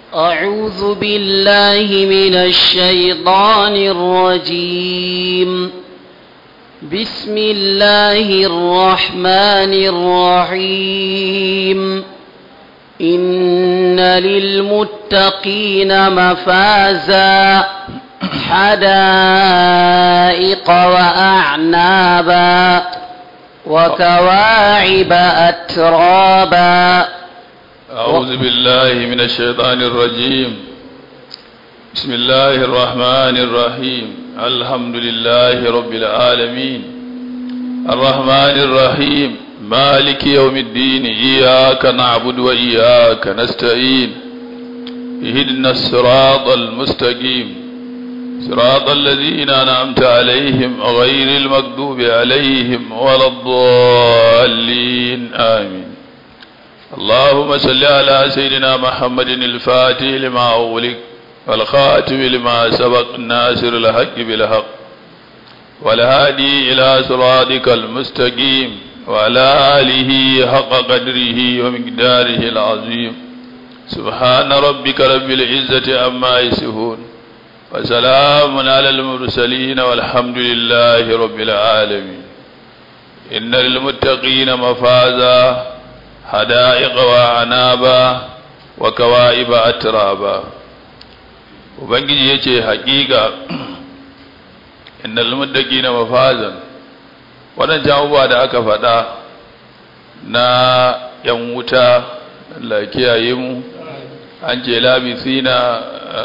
أعوذ بالله من الشيطان الرجيم بسم الله الرحمن الرحيم إن للمتقين مفازا حدائق وأعنابا وكواعب أترابا أعوذ بالله من الشيطان الرجيم بسم الله الرحمن الرحيم الحمد لله رب العالمين الرحمن الرحيم مالك يوم الدين إياك نعبد وإياك نستعين اهدنا الصراط المستقيم صراط الذين أنعمت عليهم غير المكذوب عليهم ولا الضالين آمين اللهم صل على سيدنا محمد الفاتح لما أغلق والخاتم لما سبق الناصر الحق بالحق والهادي إلى صراطك المستقيم وعلى آله حق قدره ومقداره العظيم سبحان ربك رب العزة عما يصفون وسلام على المرسلين والحمد لله رب العالمين إن للمتقين مفازا حدائق وعنابا وكوائب أترابا ubangiji ya ce haƙiƙa innal muttaqina mafazan waɗancan abubuwa da aka faɗa na ‘yan wuta Allah kiyaye mu an ce labisina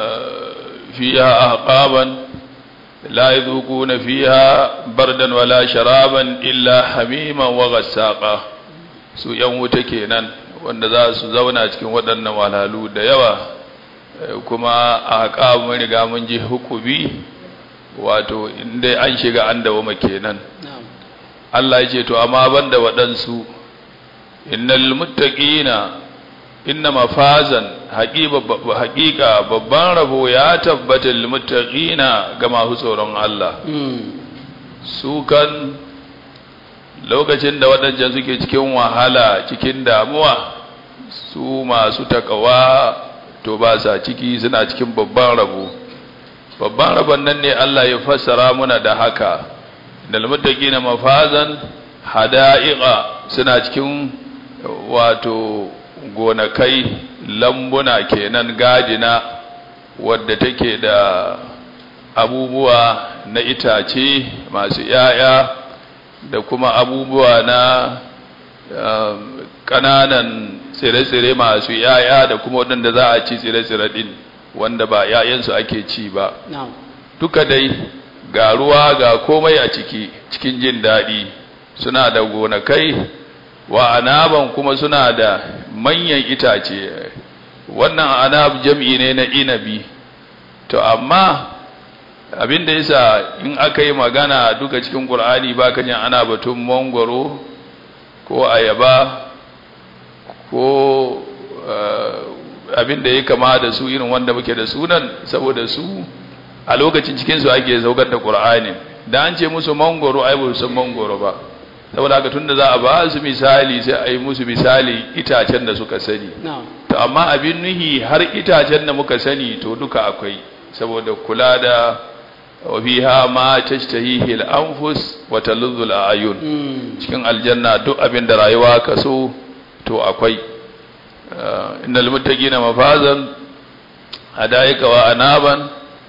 fiha ahqaban la yadhuquna fiha bardan wala sharaban illa hamiman wa ghassaqa su ‘yan wuta kenan wanda za su zauna cikin waɗannan walhalu da yawa kuma a haƙa mun riga mun ji hukubi wato inda an shiga an dawoma kenan Allah ya ce to amma banda waɗansu innal muttaqina inna mafazan haƙiƙa babban rabo ya tabbata lil muttaqina ga masu tsoron Allah su kan lokacin da waɗancan suke cikin wahala cikin damuwa su masu takawa to ba sa ciki suna cikin babban rabo babban rabon nan ne Allah ya fassara muna da haka dal muttaqina mafazan hada'iqa suna cikin wato gonakai lambuna kenan gadina wadda take da abubuwa na itace masu yaya da kuma abubuwa na ƙananan tsire-tsire masu yaya da kuma waɗanda za a ci tsire-tsire ɗin wanda ba yayansu ake ci ba duka dai ga ruwa ga komai a ciki cikin jin daɗi suna da gonakai wa anaban kuma suna da manyan itace wannan anab jam'i ne na inabi to amma abin da yasa in aka yi magana duka cikin ƙur'ani ba kan ana batun mangwaro ko ayaba ko abin da ya kama da su irin wanda muke da sunan saboda su a lokacin cikinsu ake saukar da ƙur'ani da an ce musu mangoro ai ba san mangoro ba saboda haka tunda za a ba su misali sai a yi musu misali itacen da suka sani to amma abin nuhi har itacen da muka sani to duka akwai saboda kula da wa fiha ma tashtahihi al-anfus wa taludhu al-ayun cikin aljanna duk abin da rayuwa ka so to akwai innal muttaqina mafazan hadaika wa anaban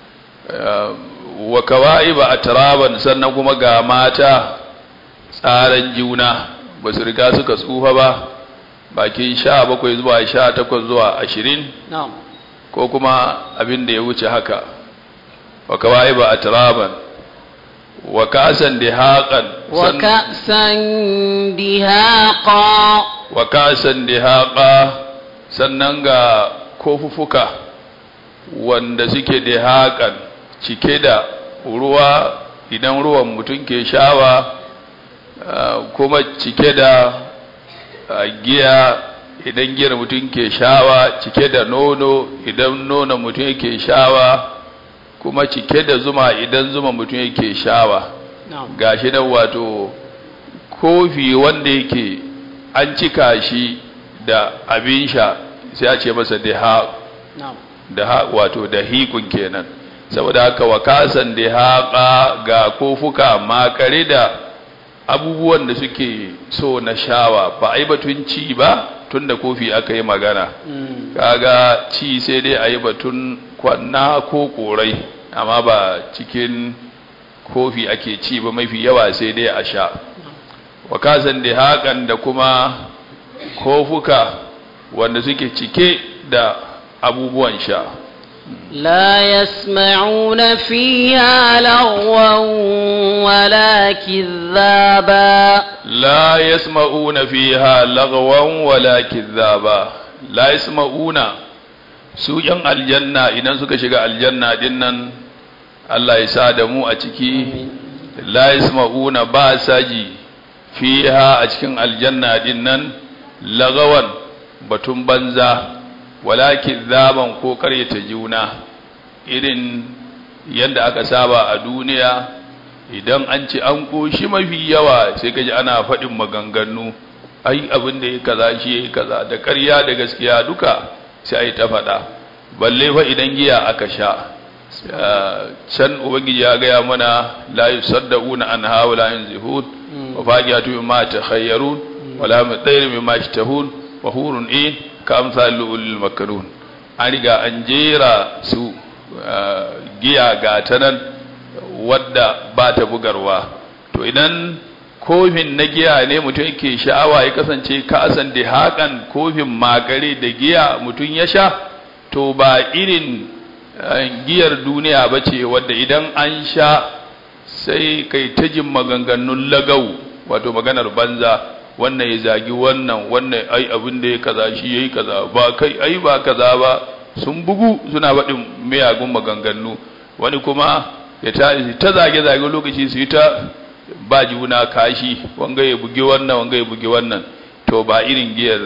wa kawaiba atraban sannan kuma ga mata tsaran juna ba su riga suka tsufa ba bakin sha bakwai zuwa sha takwas zuwa ashirin ko kuma abin da ya wuce haka wa kawaiba atraban wa kasan dihaqan wa ka'san dihaqa wa kasan dihaqa sannan ga kofufuka wanda suke dihaqan cike da ruwa idan ruwan mutum ke shawa kuma cike da giya idan giyar mutum ke shawa cike da nono idan nono mutum yake shawa kuma cike da zuma idan zuma mutum yake shawa gashi nan wato kofi wanda yake an cika shi da abin sha sai a ce masa diha na'am da ha- wato da hikun kenan saboda haka wakasan da haƙa ga kofuka makare da abubuwan da suke so na shawa ba a yi batun ci ba tun da kofi aka yi magana Mm. kaga ci sai dai a yi batun kwanna ko korai amma ba cikin kofi ake ci ba mafi yawa sai dai a sha wakasan da haƙan da kuma kofuka wanda suke cike da abubuwan sha لا يسمعون فيها لغوا ولا كذابا la yasma'una fiha lagwan wala kidhaba la yasma'una su yan aljanna idan suka shiga aljanna din nan Allah ya sa da mu a ciki la yasma'una ba saji fiha a cikin aljanna din nan lagawan batun banza wala kidhaban ko karyata juna irin yadda aka saba a duniya idan an ce an koshi mafi yawa sai kaji ana faɗin maganganu ai abin da ya kaza shi ya kaza da ƙarya da gaskiya duka sai ai ta faɗa balle fa idan giya aka sha can ubangiji ya gaya mana la yusaddauna anha wa la yunzihun wa faqiyatu mimma takhayyarun wa la mutayr mimma yashtahun wa hurun in ka amsal ulul makarun an riga an jera su giya ga ta nan wadda ba ta bugarwa to idan kofin na giya ne mutum yake sha'awa ya kasance kasan da hakan kofin magare da giya mutum ya sha to ba irin giyar duniya ba ce wadda idan an sha sai kai ta jin maganganun lagau wato maganar banza wannan ya zagi wannan wannan ai abin da ya kaza shi yayi kaza ba kai ai ba kaza ba sun bugu suna faɗin miyagun maganganu wani kuma ya ta ta zage zage lokaci su yi ta ba juna kashi wanga ya bugi wannan wanga ya bugi wannan to ba irin giyar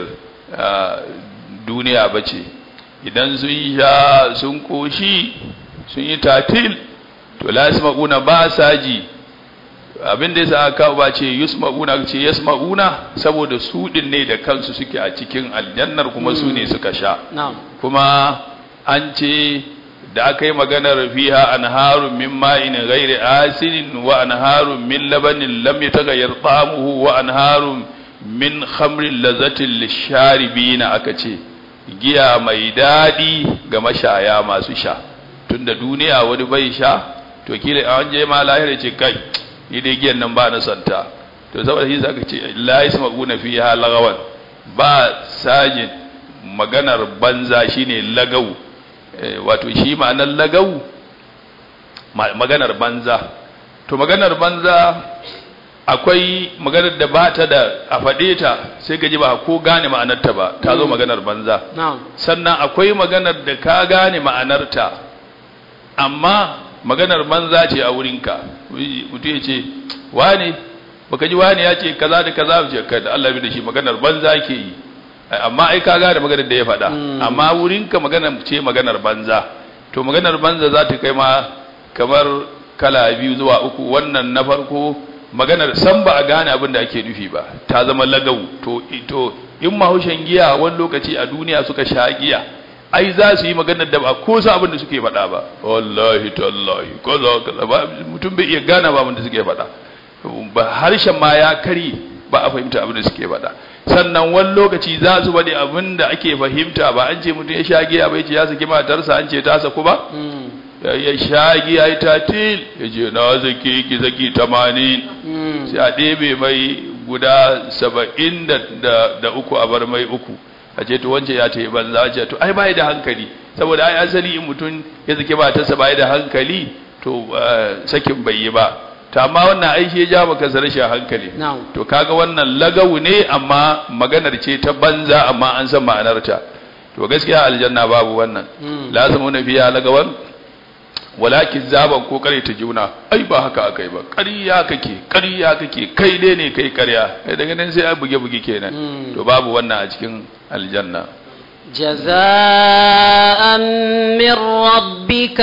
duniya ba ce idan sun sha sun koshi sun yi tatil to la yasma'una ba sa ji abin da yasa aka ba ce yusma'una ce yasma'una saboda su din ne da kansu suke a cikin aljannar kuma su ne suka sha kuma an ce da aka yi maganar fiha anharun min ma'in ghairi asinin wa anharun min labanin lam yataghayyar ta'amuhu wa anharun min khamrin lazatin lisharibina aka ce giya mai dadi ga mashaya masu sha tunda duniya wani bai sha to kila an je ma lahira ce kai ni dai giyan nan ba na santa to saboda shi zaka ce la yasma'una fiha lagawan ba sajin maganar banza shine lagau wato shi ma'anar lagau maganar banza to maganar banza akwai maganar da ba ta da a faɗe ta sai gaji ba ko gane ma'anarta ba ta zo maganar banza sannan akwai maganar da ka gane ma'anarta amma maganar banza ce a wurinka mutum ya ce wane baka ji wane ya ce kaza da kaza ce kai da Allah bi da shi maganar banza ke yi amma ai ka gane maganar da ya faɗa amma wurinka maganar ce maganar banza to maganar banza za ta kai ma kamar kala biyu zuwa uku wannan na farko maganar san ba a gane abin da ake nufi ba ta zama lagau to to in mahaushen giya wani lokaci a duniya suka sha giya ai za su yi maganar da ba ko sa abin da suke faɗa ba wallahi tallahi kaza kaza ba mutum bai iya gane ba abin da suke faɗa ba harshen ma ya kari ba a fahimta abin da suke faɗa sannan wani lokaci za su bade abin da ake fahimta ba an ce mutum ya sha giya bai ce ya saki matarsa an ce ta saku ba ya sha giya ya tatil ya ce na zaki ki zaki tamanin sai a ɗebe mai guda saba'in da uku a bar mai uku a ce to wance ya ta yi banza a ce to ai bai da hankali saboda ai asali in mutum ya zaki matarsa bai da hankali to sakin bai yi ba ta amma wannan aiki ya ja maka rashin hankali to kaga wannan lagawu ne amma maganar ce ta banza amma an san ma'anarta to gaskiya aljanna babu wannan lazimu na fiya lagawan walakin zaban ko kare ta juna ai ba haka akai ba ƙarya kake ƙarya kake kai dai ne kai ƙarya kai daga nan sai a buge buge kenan to babu wannan a cikin aljanna جزاء من ربك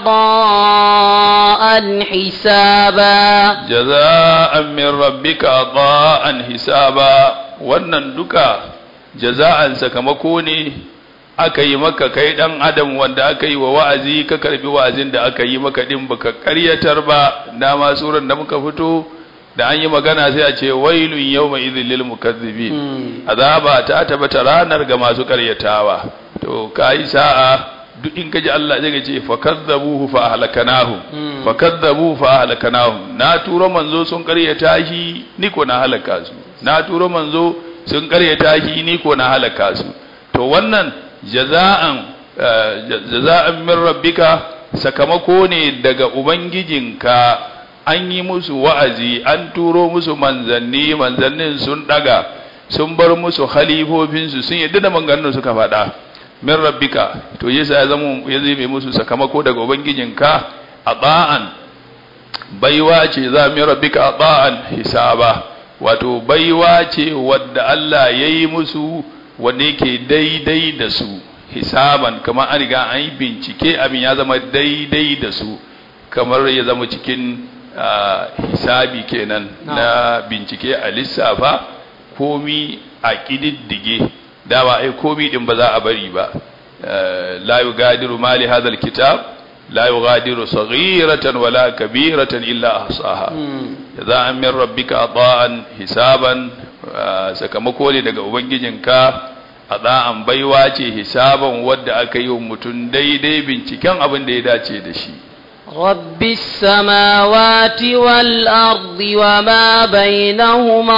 عطاء حسابا جزاء من ربك عطاء حسابا wannan duka jaza'an sakamako ne aka yi maka kai dan adam wanda aka yi wa wa'azi ka karbi wa'azin da aka yi maka din baka karyatar ba dama suran da muka fito da an yi magana sai a ce wailun yawma idhil lil mukazzibin azaba ta tabbata ranar ga masu karyatawa to kai sa'a duk in kaji Allah zai ce fakazzabuhu fa ahlakanahu fakazzabu fa ahlakanahu na turo manzo sun karyata shi ni ko na halaka su na turo manzo sun karyata shi ni ko na halaka su to wannan jaza'an jaza'an min rabbika sakamako ne daga ubangijinka an yi musu wa'azi an turo musu manzanni manzannin sun daga sun bar musu khalifofinsu sun yadda da maganganun suka faɗa min rabbika to yasa ya zama ya zai musu sakamako daga ubangijinka a ba'an baiwa ce za min rabbika a ba'an hisaba wato baiwa ce wadda Allah ya yi musu wanda yake daidai da su hisaban kamar an riga an yi bincike abin ya zama daidai da su kamar ya zama cikin hisabi kenan na bincike a lissafa komi a ƙididdige dama ai komi din ba za a bari ba la yugadiru mali hadha alkitab la yugadiru saghiratan wala kabiratan illa ahsaha jaza'an min rabbika ata'an hisaban sakamako ne daga ubangijinka ata'an baiwa ce hisaban wadda aka yi wa mutum daidai binciken abin da ya dace da shi رب السماوات والأرض وما بينهما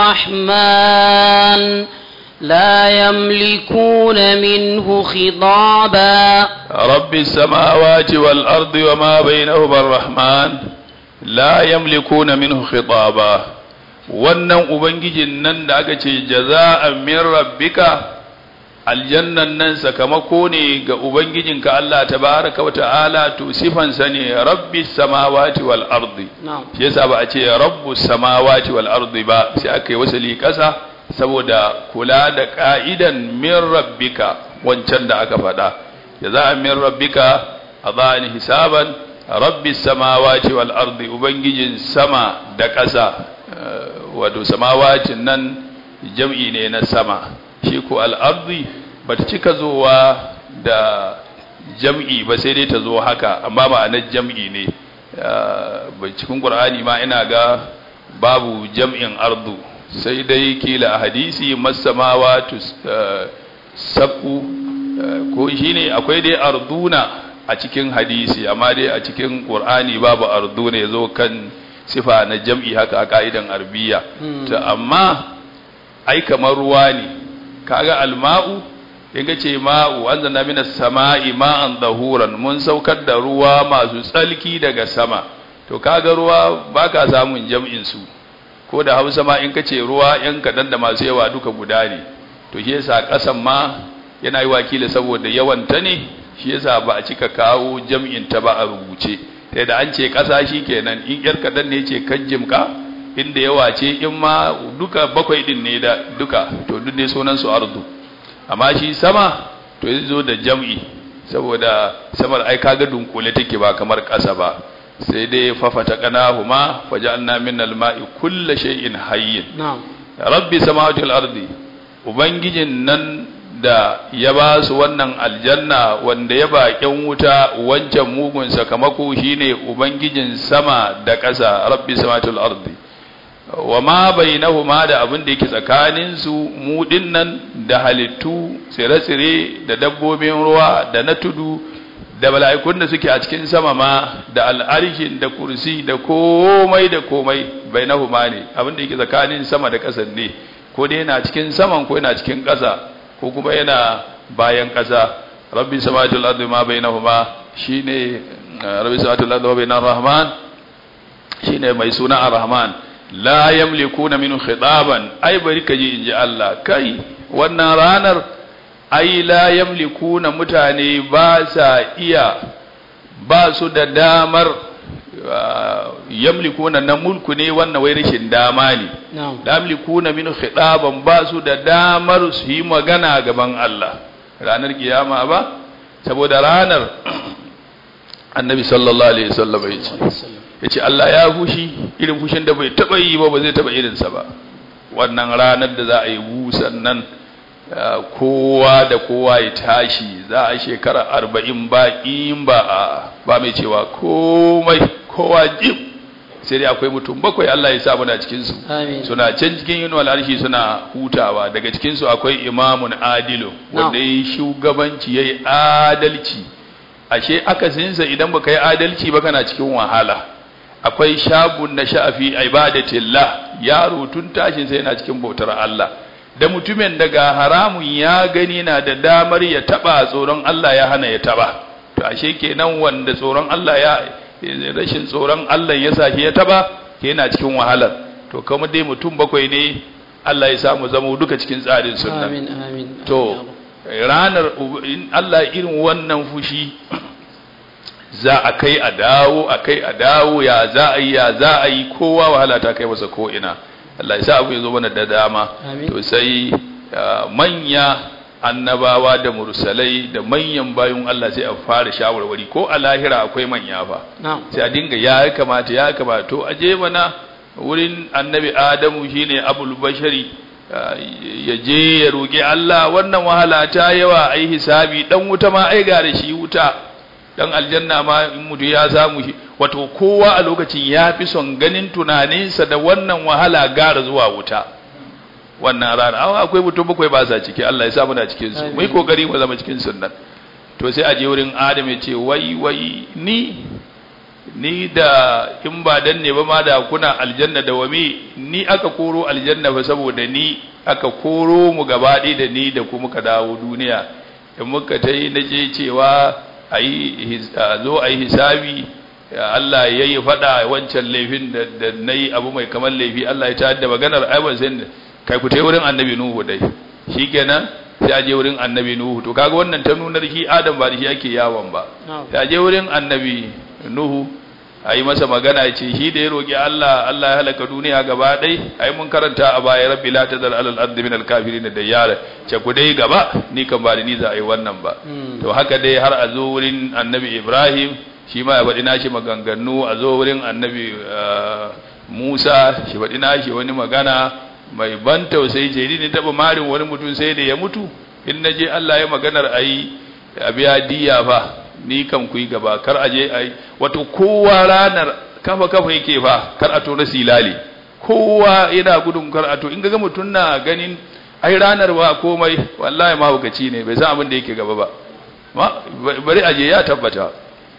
الرحمن لا يملكون منه خطابا رب السماوات والأرض وما بينهما الرحمن لا يملكون منه خطابا wannan ubangijin nan da aka ce jaza'an min rabbika aljannan nan sakamako ne ga ubangijinka Allah tabaraka wa ta'ala to sifansa ne rabbi samawati wal ardi shi yasa ba a ce rabbu samawati wal ardi ba sai aka yi wasali kasa saboda kula da ka'idan min rabbika wancan da aka faɗa jaza'an min rabbika adani hisaban rabbi samawati wal ardi ubangijin sama da ƙasa wato samawacin nan jam'i ne na sama shi ko al'arzi ba ta cika zowa da jam'i ba sai dai ta zo haka amma ma'anar jam'i ne cikin ƙur'ani ma ina ga babu jam'in ardu sai dai kila a hadisi masamawa sabu ko shi ne akwai dai arduna a cikin hadisi amma dai a cikin ƙur'ani babu arduna ya zo kan sifa na jam'i haka a ka'idan arbiya ta amma ai kamar ruwa ne kaga alma'u in ga ce ma'u an zanna mina sama'i ma'an zahuran mun saukar da ruwa masu tsalki daga sama to kaga ruwa baka samun jam'in su ko da hausa ma in ka ce ruwa yan kaɗan da masu yawa duka guda ne to shi yasa ƙasan ma yana yi wakili saboda yawan ta ne shi yasa ba a cika kawo jam'in ta ba a rubuce sai da an ce ƙasa shi kenan in yar kaɗan ne ce kan jimka inda yawa ce in ma duka bakwai din ne da duka to duk dai sunan su ardu amma shi sama to ya zo da jam'i saboda samar ai kaga dunkule take ba kamar ƙasa ba sai dai fafata qanahuma faja'alna min al-ma'i kulli shay'in hayyin na'am rabbi samawati wal ardi ubangijin nan da ya ba su wannan aljanna wanda ya baƙin wuta wancan mugun sakamako shine ubangijin sama da ƙasa rabbi samawati wal ardi wa ma bainahuma da abin da yake tsakanin su mu dinnan da halittu tsire-tsire da dabbobin ruwa da na tudu da mala'ikun da suke a cikin sama ma da al'arshin da kursi da komai da komai bainahuma ne abin da yake tsakanin sama da ƙasa ne ko dai yana cikin saman ko yana cikin ƙasa ko kuma yana bayan ƙasa rabbi samawati wal ardi ma bainahuma shine rabbi samawati wal ardi wa bainar rahman shine mai suna ar-rahman la yamlikuna minhu khitaban ai bari kaji inji Allah kai wannan ranar ai la yamlikuna mutane ba sa iya ba su da damar yamlikuna na mulku ne wannan wai rashin dama ne la yamlikuna minhu khitaban ba su da damar su yi magana gaban Allah ranar kiyama ba saboda ranar annabi sallallahu alaihi wasallam ya ce ya ce Allah ya fushi irin fushin da bai taɓa yi ba ba zai taɓa irinsa ba wannan ranar da za a yi busan nan uh, kowa da kowa ya tashi za a shekara arba'in ba in ba a ba mai cewa komai kowa jim sai dai akwai mutum bakwai Allah ya sa muna cikin su Amin. suna can cikin yin al'arshi suna hutawa daga cikin su akwai imamun adilu wanda yi shugabanci yayi adalci ashe akasinsa idan baka yi adalci ba kana cikin wahala akwai shagun na sha'afi ibadatillah yaro tun tashin sai yana cikin bautar Allah da mutumin daga haramun ya gani na da damar ya taba tsoron Allah ya hana ya taba to ashe kenan wanda tsoron Allah ya rashin tsoron Allah ya sa shi ya taba yana cikin wahalar to kuma dai mutum bakwai ne Allah ya samu zama duka cikin tsarin sunna amin amin to ranar in Allah irin wannan fushi za a kai a dawo a kai a dawo ya za a yi ya za a yi kowa wahala ta kai masa ko ina Allah ya sa abu ya zo mana da dama Amin. to sai uh, manya annabawa da mursalai da manyan bayun Allah sai a fara shawarwari ko a lahira akwai manya fa na'am sai a dinga ya kamata ya kamata to aje mana wurin annabi adamu shine abul bashari uh, ya je ya roƙi Allah wannan wahala ta yawa ai hisabi dan wuta ma ai ga da shi wuta dan aljanna ma in mutu ya samu shi wato kowa a lokacin ya fi son ganin tunaninsa da wannan wahala gara zuwa wuta wannan rana awa akwai mutum bakwai ba sa ciki Allah ya sa muna cikin su mu yi kokari mu zama cikin sunnan to sai a je wurin Adam ya ce wai wai ni ni da in ba dan ne ba ma da kuna aljanna da wami ni aka koro aljanna fa saboda ni aka koro mu gaba ɗaya da ni da kuma ka dawo duniya in muka ta yi na je cewa a yi zo a yi hisabi Allah ya yi faɗa wancan laifin da da na yi abu mai kamar laifi Allah ya ta da maganar ai ban san kai ku ta wurin annabi Nuhu dai shikenan sai a je wurin annabi Nuhu to kaga wannan ta nunar shi Adam ba da shi ake yawon ba na'am sai a je wurin annabi Nuhu a yi masa magana ya ce shi da ya roƙi Allah Allah ya halaka duniya gaba ɗai ai mun karanta a baya rabbi la tazar alal ardi min al kafirin da yara ce ku dai gaba ni kan ba da ni za a yi wannan ba Mm. to haka dai har a zo wurin annabi Ibrahim shi ma ya faɗi nashi maganganu a zo wurin annabi ah, Musa shi faɗi nashi wani magana mai ban tausayi ce ni taɓa marin wani mutum sai da ya mutu in na je Allah ya maganar a yi a biya diya fa ni kan ku yi gaba kar a je a yi wato kowa ranar kafa kafa yake fa kar a tona silali kowa yana gudun kar a to in ga mutum na ganin ai ranar ba komai wallahi mahaukaci ne bai san abin da yake gaba ba ma bari aje ya tabbata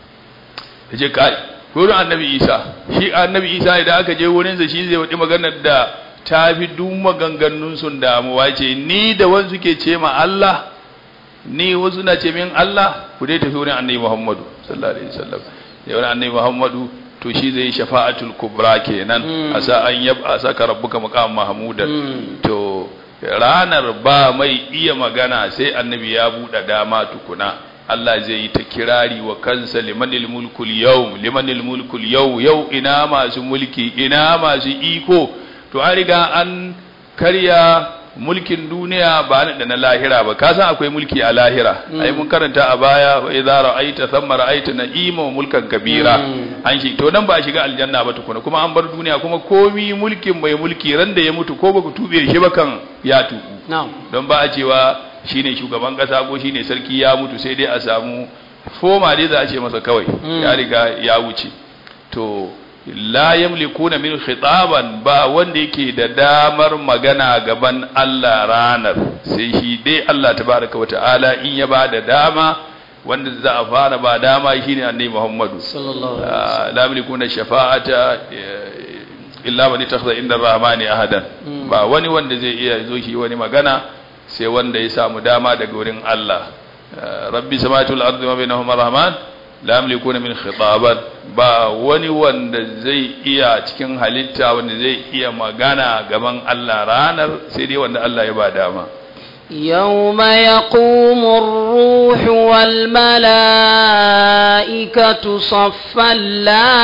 yace kai wurin annabi isa shi annabi isa idan aka je wurinsa shi zai wadi maganar da ta fi duk maganganun sun damuwa ce ni da wansu ke ce ma Allah ni wasu na ce min Allah ku dai tafi wurin annabi Muhammadu sallallahu alaihi wasallam da wurin annabi Muhammadu to shi zai shafa'atul kubra kenan Mm. asa an yab asaka rabbuka maqam mahmudan Mm. to ranar ba mai iya magana sai annabi ya buɗe dama tukuna Allah zai yi ta kirari wa kansa limanil mulkul yau limanil mulkul yau yau ina masu mulki ina masu iko to an riga an karya mulkin duniya ba da na lahira ba ka san akwai mulki a lahira Mm. ai mun karanta a baya wa idza ra'aita thamma ra'aita na'ima wa mulkan kabira Mm. an shi to nan ba a shiga aljanna ba tukuna kuma an bar duniya kuma komi mulkin mai mulki ran da ya mutu ko baka tube shi ba kan ya tuku na'am don ba a cewa shine shugaban kasa ko shine sarki ya mutu sai dai a samu foma dai za a ce masa kawai Mm. ya riga ya wuce to la yamlikuna min khitaban ba wanda yake da damar magana gaban Allah ranar sai shi dai Allah tabaraka wa ta'ala in ya ba da dama wanda za a fara ba dama shine annabi Muhammadu sallallahu alaihi wasallam la yamlikuna shafa'ata eh, illa man ittakhadha inda ar-rahmani ahadan Mm. ba wani wanda zai iya zo shi wani magana sai wanda ya samu dama daga wurin Allah Eh, rabbi samawati wal ardi wa bainahuma rahman la yamlikuna min khitaban ba wani wanda zai iya cikin halitta wanda zai iya magana gaban Allah ranar sai dai wanda Allah ya ba dama يوم يقوم الروح والملائكة صفا لا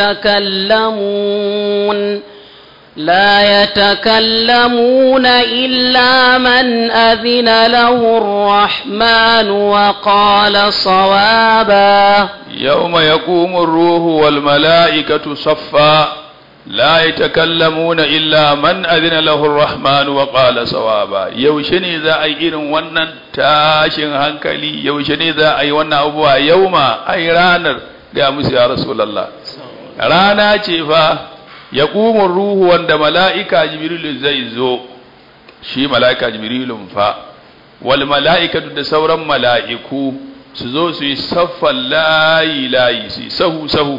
يتكلمون لا يتكلمون إلا من أذن له الرحمن وقال صوابا يوم يقوم الروح والملائكة صفا la yatakallamuna illa man adina lahu ar-rahman wa qala sawaba yaushe ne za a yi irin wannan tashin hankali yaushe ne za a yi wannan abubuwa yauma ai ranar ga musu ya rasulullah rana ce fa yaqumu ruhu wanda mala'ika jibril zai zo shi mala'ika jibrilun fa wal mala'ikatu da sauran mala'iku su zo su yi saffan layi layi su yi sahu sahu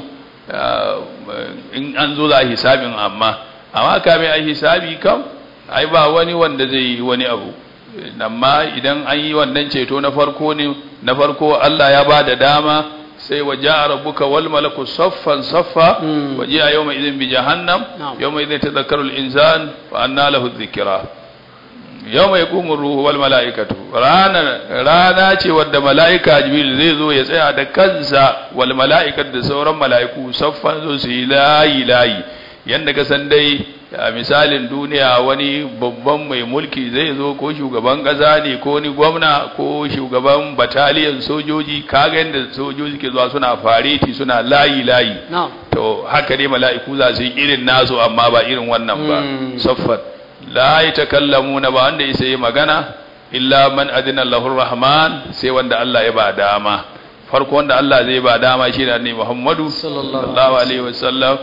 in an zo za a hisabin amma amma kame a hisabi kam ai ba wani wanda zai yi wani abu amma idan an yi wannan ceto na farko ne na farko Allah ya ba da dama sai wa ja'a rabbuka wal malaku saffan saffa wa ji'a yawma idhin bi jahannam yawma idhin tadhakkaru al insan fa anna lahu dhikra yawma yaqumu ruhu wal malaikatu rana rana ce wadda malaika jibril zai zo ya tsaya da kansa wal malaikatu da sauran malaiku saffan zo su yi layi layi yanda ka san dai a misalin duniya wani babban mai mulki zai zo ko shugaban ƙasa ne ko ni gwamna ko shugaban bataliyan sojoji kaga yadda sojoji ke zuwa suna fareti suna layi layi to haka ne mala'iku za su yi irin nasu amma ba irin wannan ba saffat la yatakallamuna ba wanda isa yi magana illa man adina lahu rahman sai wanda Allah ya ba dama farko wanda Allah zai ba dama shi ne Muhammadu sallallahu alaihi wasallam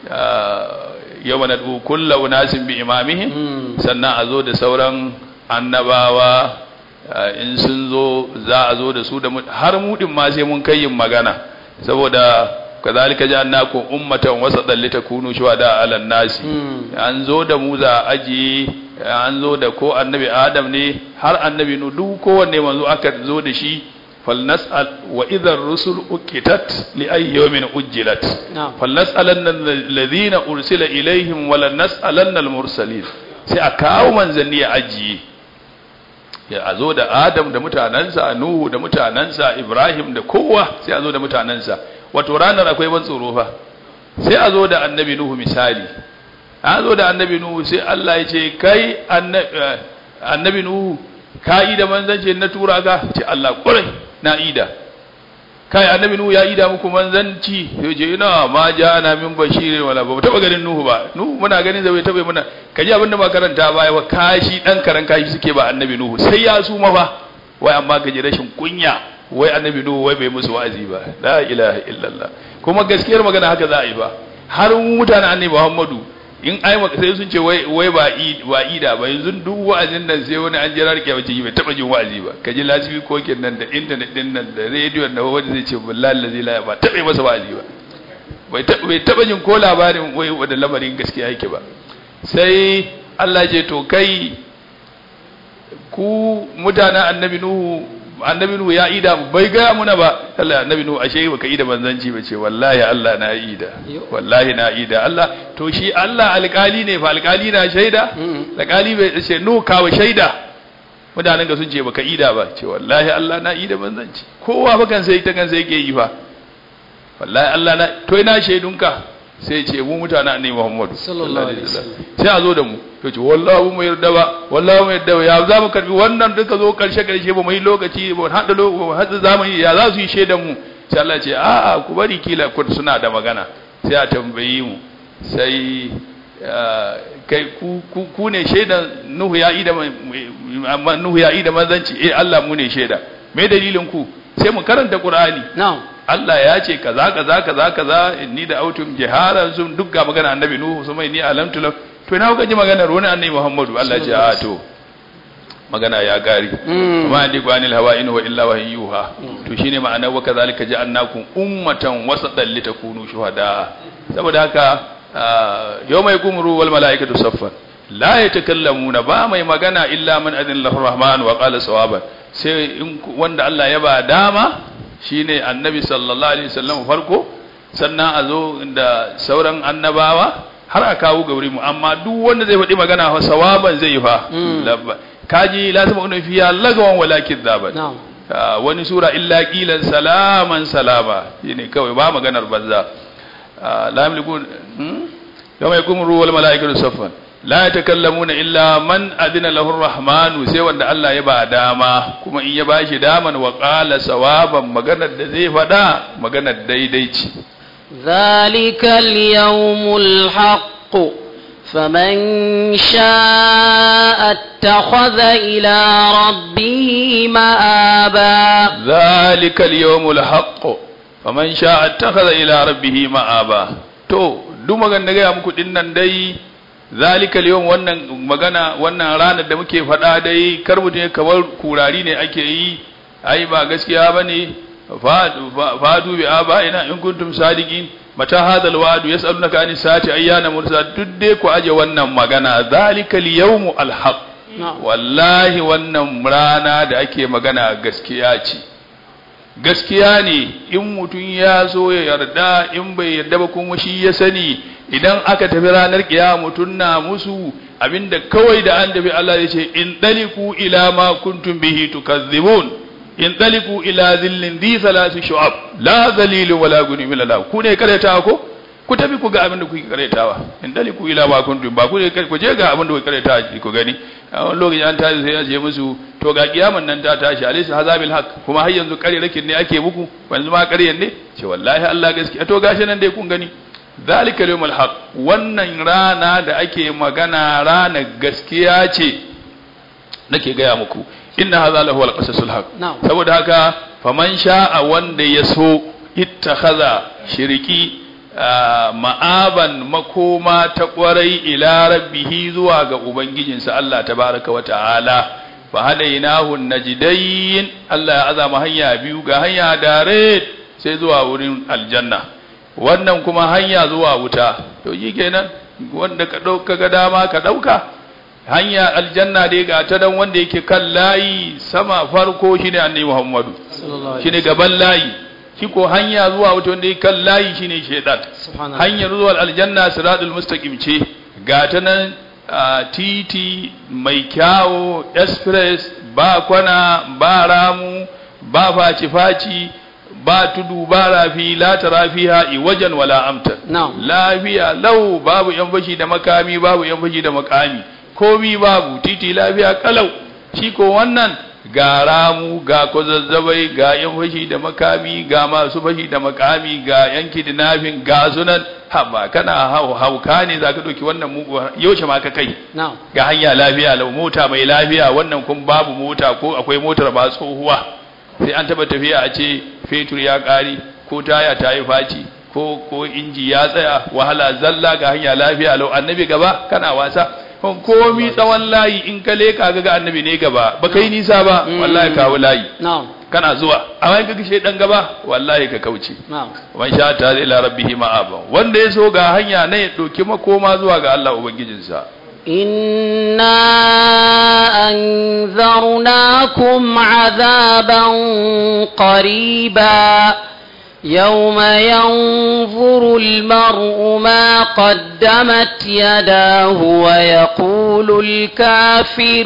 yau na kulla unasin bi imamihim sannan a zo da sauran annabawa in sun zo za a zo da su da har mudin ma sai mun kai yin magana saboda kazalika ja'alnakum ummatan wasatan litakunu shuhada 'alan nasi an zo da mu za aji an zo da ko annabi adam ne har annabi nu duk kowanne manzo aka zo da shi فلنسأل وإذا الرسل أكتت لأي يوم أجلت نعم. فلنسألن الذين أرسل إليهم ولنسألن المرسلين sai a kawo manzanni ya ajiye ya a zo da adam da mutanensa nuhu da mutanensa ibrahim da kowa sai a zo da mutanensa wato ranar akwai ban tsoro fa sai a zo da annabi nuhu misali a zo da annabi nuhu sai allah ya ce kai annabi nuhu ka yi da manzanci na tura ka ce allah ƙurai na ida kai annabi nuhu ya ida muku manzanci sai ce ina ma ja na min bashirin wala ba taba ganin nuhu ba nuhu muna ganin zai taba muna kaji abinda ba karanta baya ba kashi dan karan kashi suke ba annabi nuhu sai ya su fa wai amma kaji rashin kunya wai annabi nuhu wai bai musu wa'azi ba la ilaha illallah kuma gaskiyar magana haka za a yi ba har mutanen annabi muhammadu in ai sai sun ce wai wai ba ba ida ba yanzu duk wa'azin nan sai wani an jira rike bace bai taba jin wa'azi ba kaji lasibi kokin nan da internet din nan da radio da wanda zai ce billahi allazi la ba taba masa wa'azi ba bai taba bai taba jin ko labarin wai wanda lamarin gaskiya yake ba sai Allah je to kai ku mutanen annabi nuhu annabi nuhu ya ida bai ga muna ba Allah annabi nuhu ashe baka ida manzanci ba ce wallahi Allah na ida wallahi na ida Allah to shi Allah alƙali ne fa alƙali na shaida alƙali bai ce nuhu kawo shaida mutanen ga sun ce baka ida ba ce wallahi Allah na ida manzanci kowa fa kan sai ta kan sai yake yi fa wallahi Allah na to ina shaidunka sai ce mu mutanen annabi Muhammad sallallahu alaihi wasallam sai a zo da mu to ce wallahi mu yarda ba wallahi mu yarda ba ya za mu karbi wannan duka zo karshe karshe ba mu yi lokaci ba hada lokaci hada zamani ya za su yi shaidan mu sai Allah ce a a ku bari kila ku suna da magana sai a tambayi mu sai kai ku ku ne shaidan Nuhu ya ida Nuhu ya ida manzanci eh Allah mu ne shaida me dalilin ku sai mu karanta Qur'ani na'am Allah ya ce kaza kaza kaza kaza inni da autum jiharan sun duk ga magana annabi nuhu su mai ni alamtu lam to ina kuka ji maganar wani annabi muhammadu Allah ya ce a to magana ya gari amma ni gwanil hawa in wa illa wahyi yuha to shine ma'ana wa kazalika ja'alnakum ummatan wasatan litakunu shuhada saboda haka yawma yakumuru wal malaikatu saffan la yatakallamuna ba mai magana illa man adin lahu rahman wa qala sawaban sai wanda Allah ya ba dama shine annabi sallallahu alaihi wasallam farko sannan a zo da sauran annabawa har a kawo gauri mu amma duk wanda zai faɗi magana fa sawaban zai yi fa kaji la sama unun fiya lagawan walakin zaban wani sura illa qilan salaman salama shine kawai ba maganar banza la yamliku yawma yakumu ruhu wal malaikatu saffan la yatakallamuna illa man adina lahu rahmanu sai wanda Allah ya ba dama kuma in ya bashi daman wa qala sawaban maganar da zai fada maganar daidai ce ذلك اليوم الحق فمن شاء اتخذ إلى ربه مآبا ذلك اليوم الحق faman sha attakhadha ila rabbih ma'aba to duk magan da gaya muku dinnan dai zalika yawm wannan magana wannan ranar da muke faɗa dai kar mutum kamar kurari ne ake yi ai ba gaskiya bane fadu bi aba ina in kuntum sadiqin mata hadal wa'du yas'alunaka anis saati ayyana mursa duk dai ku aje wannan magana zalika yawm alhaq wallahi wannan rana da ake magana gaskiya ce gaskiya ne in mutum ya zo ya yarda in bai yarda ba kuma shi ya sani idan aka tafi ranar kiyama mutum na musu abinda kawai da an tafi Allah ya ce in daliku ila ma kuntum bihi tukazzibun in daliku ila zillin di salasi shu'ab la zalilu wala guni min la ku ne kareta ko ku tafi ku ga abinda kuke karetawa in daliku ila ma kuntum ba ku ne ku je ga abinda kuke karetawa ku gani a wani lokaci an tashi sai ya ce musu to ga kiyaman nan ta tashi alaysa hazabil haq kuma har yanzu kare rakin ne ake muku yanzu ma ƙaryan ne ce wallahi Allah gaskiya to gashi nan dai kun gani zalika yawmul haq wannan rana da ake magana rana gaskiya ce nake gaya muku inna hadha lahu alqasasul haq saboda haka faman sha'a wanda ya so ittakhadha shiriki ma'aban makoma ta kwarai ila rabbihi zuwa ga ubangijinsa Allah tabaraka wa ta'ala fa hadainahu najdayn Allah ya azama hanya biyu ga hanya dare sai zuwa wurin aljanna wannan kuma hanya zuwa wuta to yi kenan wanda ka dauka ga dama ka dauka hanya aljanna dai ga ta dan wanda yake kan layi sama farko shine annabi Muhammadu shine gaban layi shi ko hanya zuwa wuta wanda yake kan layi shine shaytan hanyar zuwa aljanna siratul mustaqim ce ga ta nan titi mai kyawo express ba kwana ba ramu ba faci-faci ba tudu ba rafi la tarafiha iwajan wala amta lafiya lau babu yan fashi da makami babu yan fashi da makami komi babu titi lafiya kalau shi ko wannan ga ramu ga kwazazzabai ga yan fashi da makami ga masu fashi da makami ga yan kidnapping ga sunan haba kana hauka ne za ka ɗauki wannan mugu yaushe ma ka kai ga hanya lafiya lau mota mai lafiya wannan kun babu mota ko akwai motar ba tsohuwa sai an taba tafiya a ce fetur ya ƙari ko taya ta yi faci ko ko inji ya tsaya wahala zalla ga hanya lafiya lau annabi gaba kana wasa komi tsawon layi in ka leka ga annabi ne gaba ba kai nisa ba wallahi kawo layi kana zuwa amma in ka gishe dan gaba wallahi ka kauce man sha ta ila rabbihi ma'aba wanda ya so ga hanya ne ya doki makoma zuwa ga Allah ubangijinsa إنا أنذرناكم عذابا قريبا يوم ينظر المرء ما قدمت يداه ويقول الكافر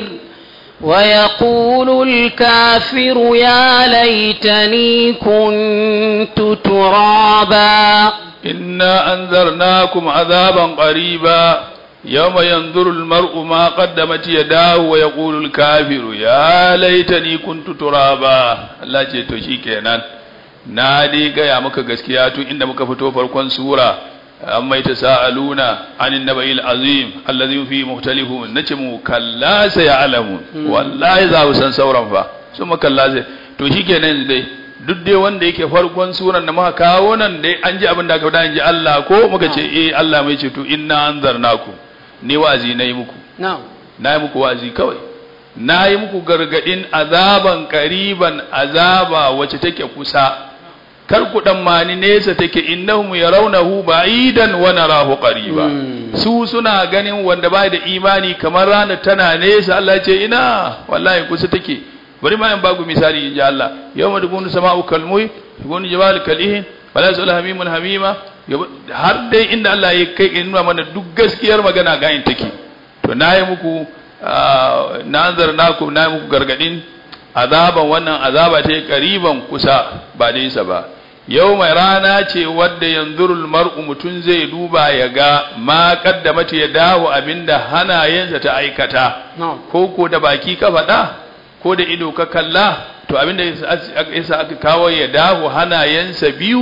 ويقول الكافر يا ليتني كنت ترابا إنا أنذرناكم عذابا قريبا يوم ينظر المرء ما قدمت يداه ويقول الكافر يا ليتني كنت ترابا الله ce to shikenan na dai gaya maka gaskiya tun inda muka fito farkon sura amma ita sa'aluna anin naba'il azim allazi fi muhtalifun nace mu kalla sai ya'lamun wallahi za ku san sauran fa su mu kalla sai to shikenan dai duk dai wanda yake farkon suran da muka kawo nan dai an ji abin da aka faɗa in ji Allah ko muka ce eh Allah mai ce to inna anzarnakum ni wazi na yi muku na yi muku wazi kawai na yi muku gargadin azaban kariban azaba wacce take kusa kar ku dan mani nesa take innahum yarawnahu ba'idan wa narahu qariba su suna ganin wanda ba da imani kamar ranar tana nesa Allah ce ina wallahi kusa take bari ma in ba ku misali in ji Allah yawma dukunu sama'u kalmuy dukunu jibal kalihin wala yasul hamimun hamima har dai inda Allah ya kai in nuna mana duk gaskiyar magana ga in take to na yi muku na naku na yi muku gargadin azaban wannan azaba ce kariban kusa ba nesa ba yau mai rana ce wadda yanzurul mar'u mutum zai duba ya ga ma kaddamata ya dawo abinda hanayensa ta aikata ko ko da baki ka faɗa ko da ido ka kalla to abinda yasa aka kawo ya dawo hanayensa biyu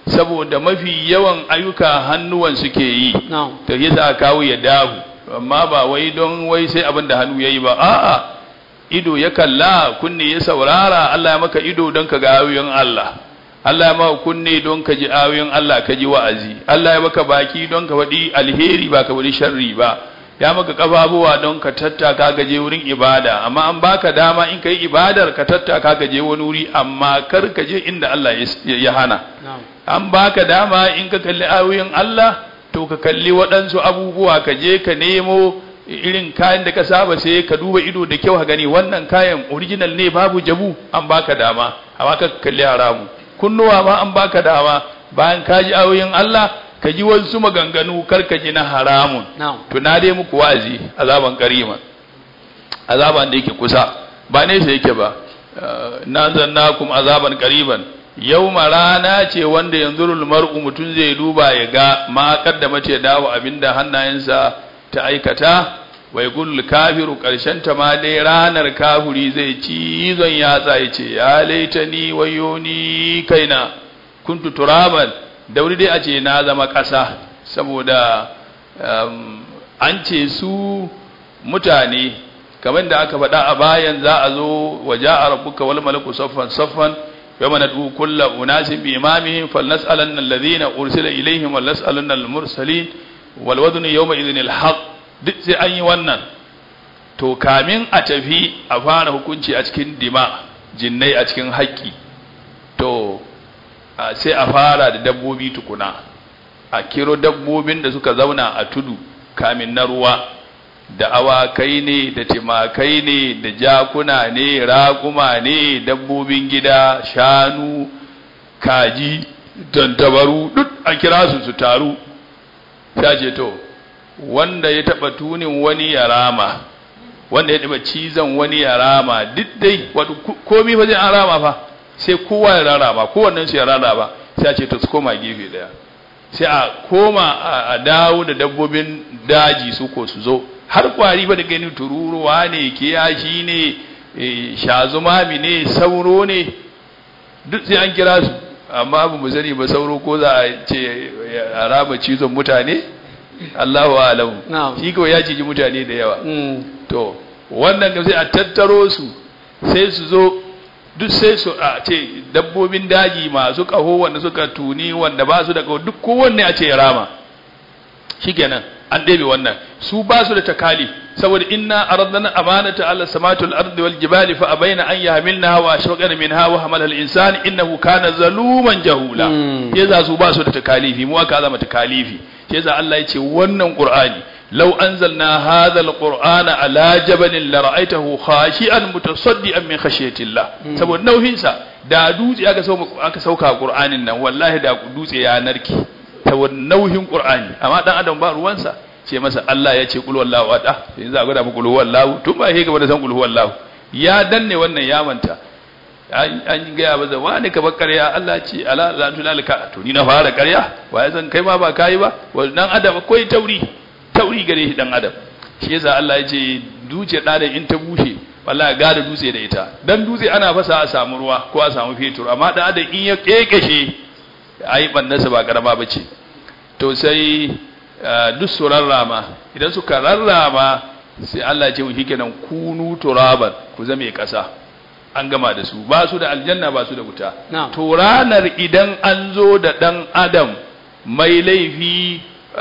saboda mafi yawan ayyuka hannuwan suke yi na'am to yasa kawo ya dahu amma ba wai don wai sai abin da hannu yayi ba a'a ido ya kalla kunne ya saurara Allah ya maka ido don ka ga ayoyin Allah Allah ya maka kunne don ka ji ayoyin Allah ka ji wa'azi Allah ya maka baki don ka faɗi alheri ba ka faɗi sharri ba ya maka kafafuwa don ka tattaka ka je wurin ibada amma an baka dama in ka yi ibadar ka tattaka ka je wani wuri amma kar ka je inda Allah ya ya hana na'am an baka dama in ka kalli ayoyin Allah to ka kalli waɗansu abubuwa ka je ka nemo irin kayan da ka saba sai ka duba ido da kyau ka gani wannan kayan original ne babu jabu an baka dama amma ka kalli haramu kunnuwa ma an baka dama bayan ka ji ayoyin Allah ka ji wasu maganganu kar ka ji na haramun na'am to na dai muku wa'azi azaban karima azaban da yake kusa ba nesa yake ba Eh, na zannakum azaban qariban yawma rana ce wanda yanzurul mar'u mutun zai duba ya ga ma kaddamata ya dawo abinda hannayensa ta aikata wa yaqul kafiru karshen ta ma dai ranar kafiri zai ci zon yatsa ya ce ya laitani wayoni kaina kuntu turaban dauri dai a ce na zama ƙasa saboda um, an ce su mutane kamar da aka faɗa a bayan za a zo waje a rabbuka wal malaku saffan saffan yawma nad'u kulla unasin bi imamihim falnas'alanna alladhina ursila ilaihim wal nas'alanna al mursalin wal waznu yawma idhin al haqq duk sai an yi wannan to kamin a tafi a fara hukunci a cikin dima jinnai a cikin haƙƙi to a sai a fara da dabbobi tukuna a kiro dabbobin da suka zauna a tudu kamin na ruwa da awakai ne da timakai ne da jakuna ne raƙuma ne dabbobin gida shanu kaji tantabaru duk a kira su su taru ta ce to wanda ya taɓa tunin wani ya rama wanda ya taɓa cizon wani ya rama duk dai wato ko- komi fa zai an rama fa sai kowa ya rarraba kowannen su ya rarraba sai a ce to su koma gefe daya sai a koma a- a dawo da dabbobin daji su ko su zo har kwari ba da gani tururuwa ne kiyashi ne eh, shazumami ne sauro ne duk sai an kira su amma ba mu sani ba sauro ko za a ce a rama cizon mutane Allahu alamu Na'am. shi kawai ya ciji mutane da yawa mm, to wannan da sai a tattaro su sai su zo duk sai su a ce dabbobin daji masu kaho wanda suka tuni wanda ba su da kaho duk kowanne a ce ya rama shikenan an ɗebe wannan su ba su da takali saboda inna aradna amanata ala samatul ardi wal jibali fa abaina an yahmilnaha wa ashfaqna minha wa hamala al insan innahu kana zaluman jahula Mm. yasa su ba su da takalifi mu aka zama takalifi yasa Allah ya ce wannan qur'ani law anzalna hadha al qur'ana ala jabalin la ra'aytahu khashi'an mutasaddian min khashyatillah saboda nauhin sa da dutse aka sauka aka sauka qur'anin nan wallahi da dutse ya narke saboda nauhin qur'ani amma dan adam ba ruwansa ce masa Allah ya ce qul wallahu ahad yanzu a gwada muku qul wallahu tun ba yake gaba da san qul wallahu ya danne wannan ya manta an an gaya ba wani ka bar ƙarya Allah ce ala la tulalika to ni na fara ƙarya waye zan kai ma ba kai ba wannan adam akwai tauri tauri gare shi dan adam shi yasa Allah ya ce duce da da in ta bushe wallahi ga da dutse da ita dan dutse ana fasa a samu ruwa ko a samu fetur amma da adam in ya kekeshe ai bannansa ba karama bace to sai ah, duk su rarrama idan suka rarrama sai Allah ya ce shi kenan kunu turaban ku zame kasa an gama da su ba su da aljanna ba su da wuta Na'am. to ranar idan an zo da dan adam mai laifi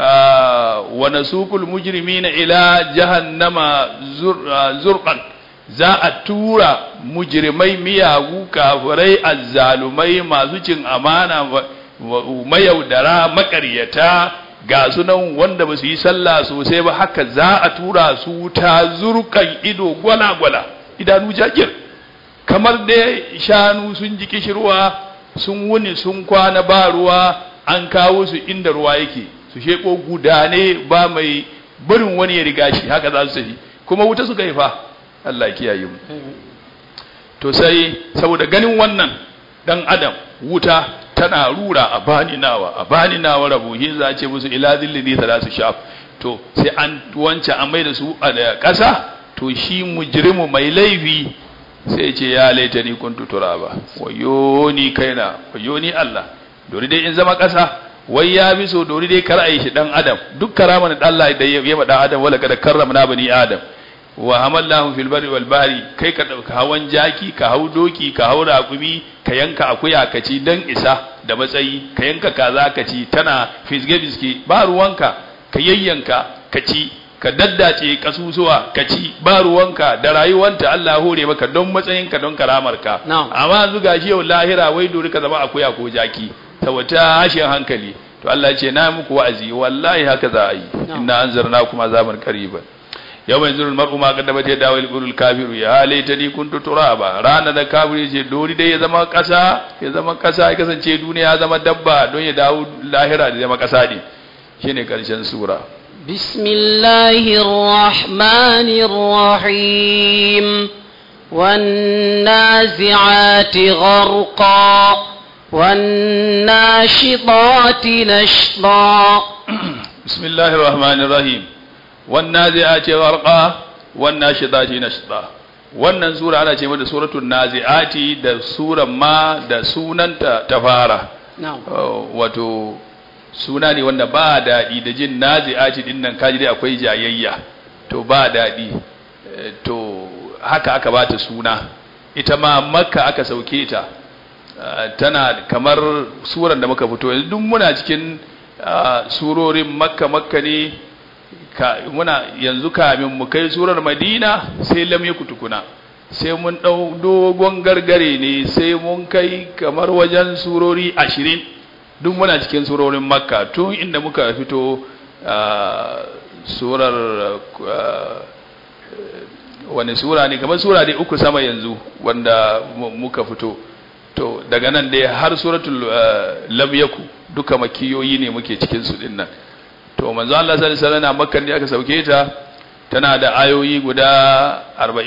ah, wa nasukul mujrimina ila jahannama zur- ah, zurqan za a tura mujrimai miyagu kafirai azzalumai masu cin amana wa- wa- mayaudara makaryata ga sunan wanda ba su yi sallah sosai ba haka za a tura su ta zurkan ido gwala-gwala idanu jajir kamar da shanu sun ji kishirwa sun wuni sun kwana ba ruwa an kawo su inda ruwa yake su sheko gudane ba mai barin wani ya riga shi haka za su tafi kuma wuta suka yi fa Allah ya kiyaye mu to sai saboda ganin wannan dan adam wuta tana rura a bani nawa a bani nawa rabu shi za a ce musu ila zillini ta su shaf to sai an wance an mai da su a da ƙasa to shi mujrimu mai laifi sai ce ya laita ni kuntu turaba wayo ni kaina wayo ni Allah dori dai in zama ƙasa wai ya bi so dori dai kar a yi shi dan adam duk karaman da Allah da ya ma dan adam wala kada karramna bani adam wa hamallahu fil barri wal bahri kai ka dauka hawan jaki ka hau doki ka hau raƙumi ka yanka akuya ka ci dan isa da matsayi ka yanka kaza ka ci tana fisge fiske ba ruwanka ka yayyanka ka ci ka daddace kasusuwa ka ci ba ruwanka da rayuwanta Allah hore maka don matsayinka don karamarka Na'am. amma yanzu gashi yau lahira wai dori ka zama akuya ko jaki saboda hashin hankali to Allah ya ce na muku wa'azi wallahi haka za a yi Na'am. inna anzarnakum azaban qariban yawma yanzuru almar'u ma qaddamat yadahu yaqulu alkafiru ya laitani kuntu turaba rana da kafiri ce dori dai ya zama kasa ya zama kasa ya kasance duniya ya zama dabba don ya dawo lahira da zama kasa ne shine karshen sura بسم الله الرحمن الرحيم والنازعات غرقا والناشطات نشطا بسم الله الرحمن الرحيم والنازعات غرقا والناشطات نشطا wannan sura ana ce mata suratul nazi'ati da suran ma da sunanta ta fara نعم Uh, wato suna ne wanda ba daɗi da jin nazi'ati din nan kaji dai akwai jayayya to ba daɗi Eh, to haka aka bata suna ita ma makka aka sauke ta Uh, tana kamar suran da muka fito yanzu duk muna cikin uh, surorin makka makka ne ka, muna yanzu kamin mu kai surar madina sai lam yaku tukuna sai mun ɗau dogon gargare ne sai mun kai kamar wajen surori ashirin duk muna cikin surorin makka tun inda muka fito uh, surar uh, wani sura ne kamar sura dai uku sama yanzu wanda mu- muka fito to daga nan dai har suratul uh, lam yaku duka makiyoyi ne muke cikin su din nan to manzo Allah sallallahu alaihi wasallam makkan ne aka sauke ta tana da ayoyi guda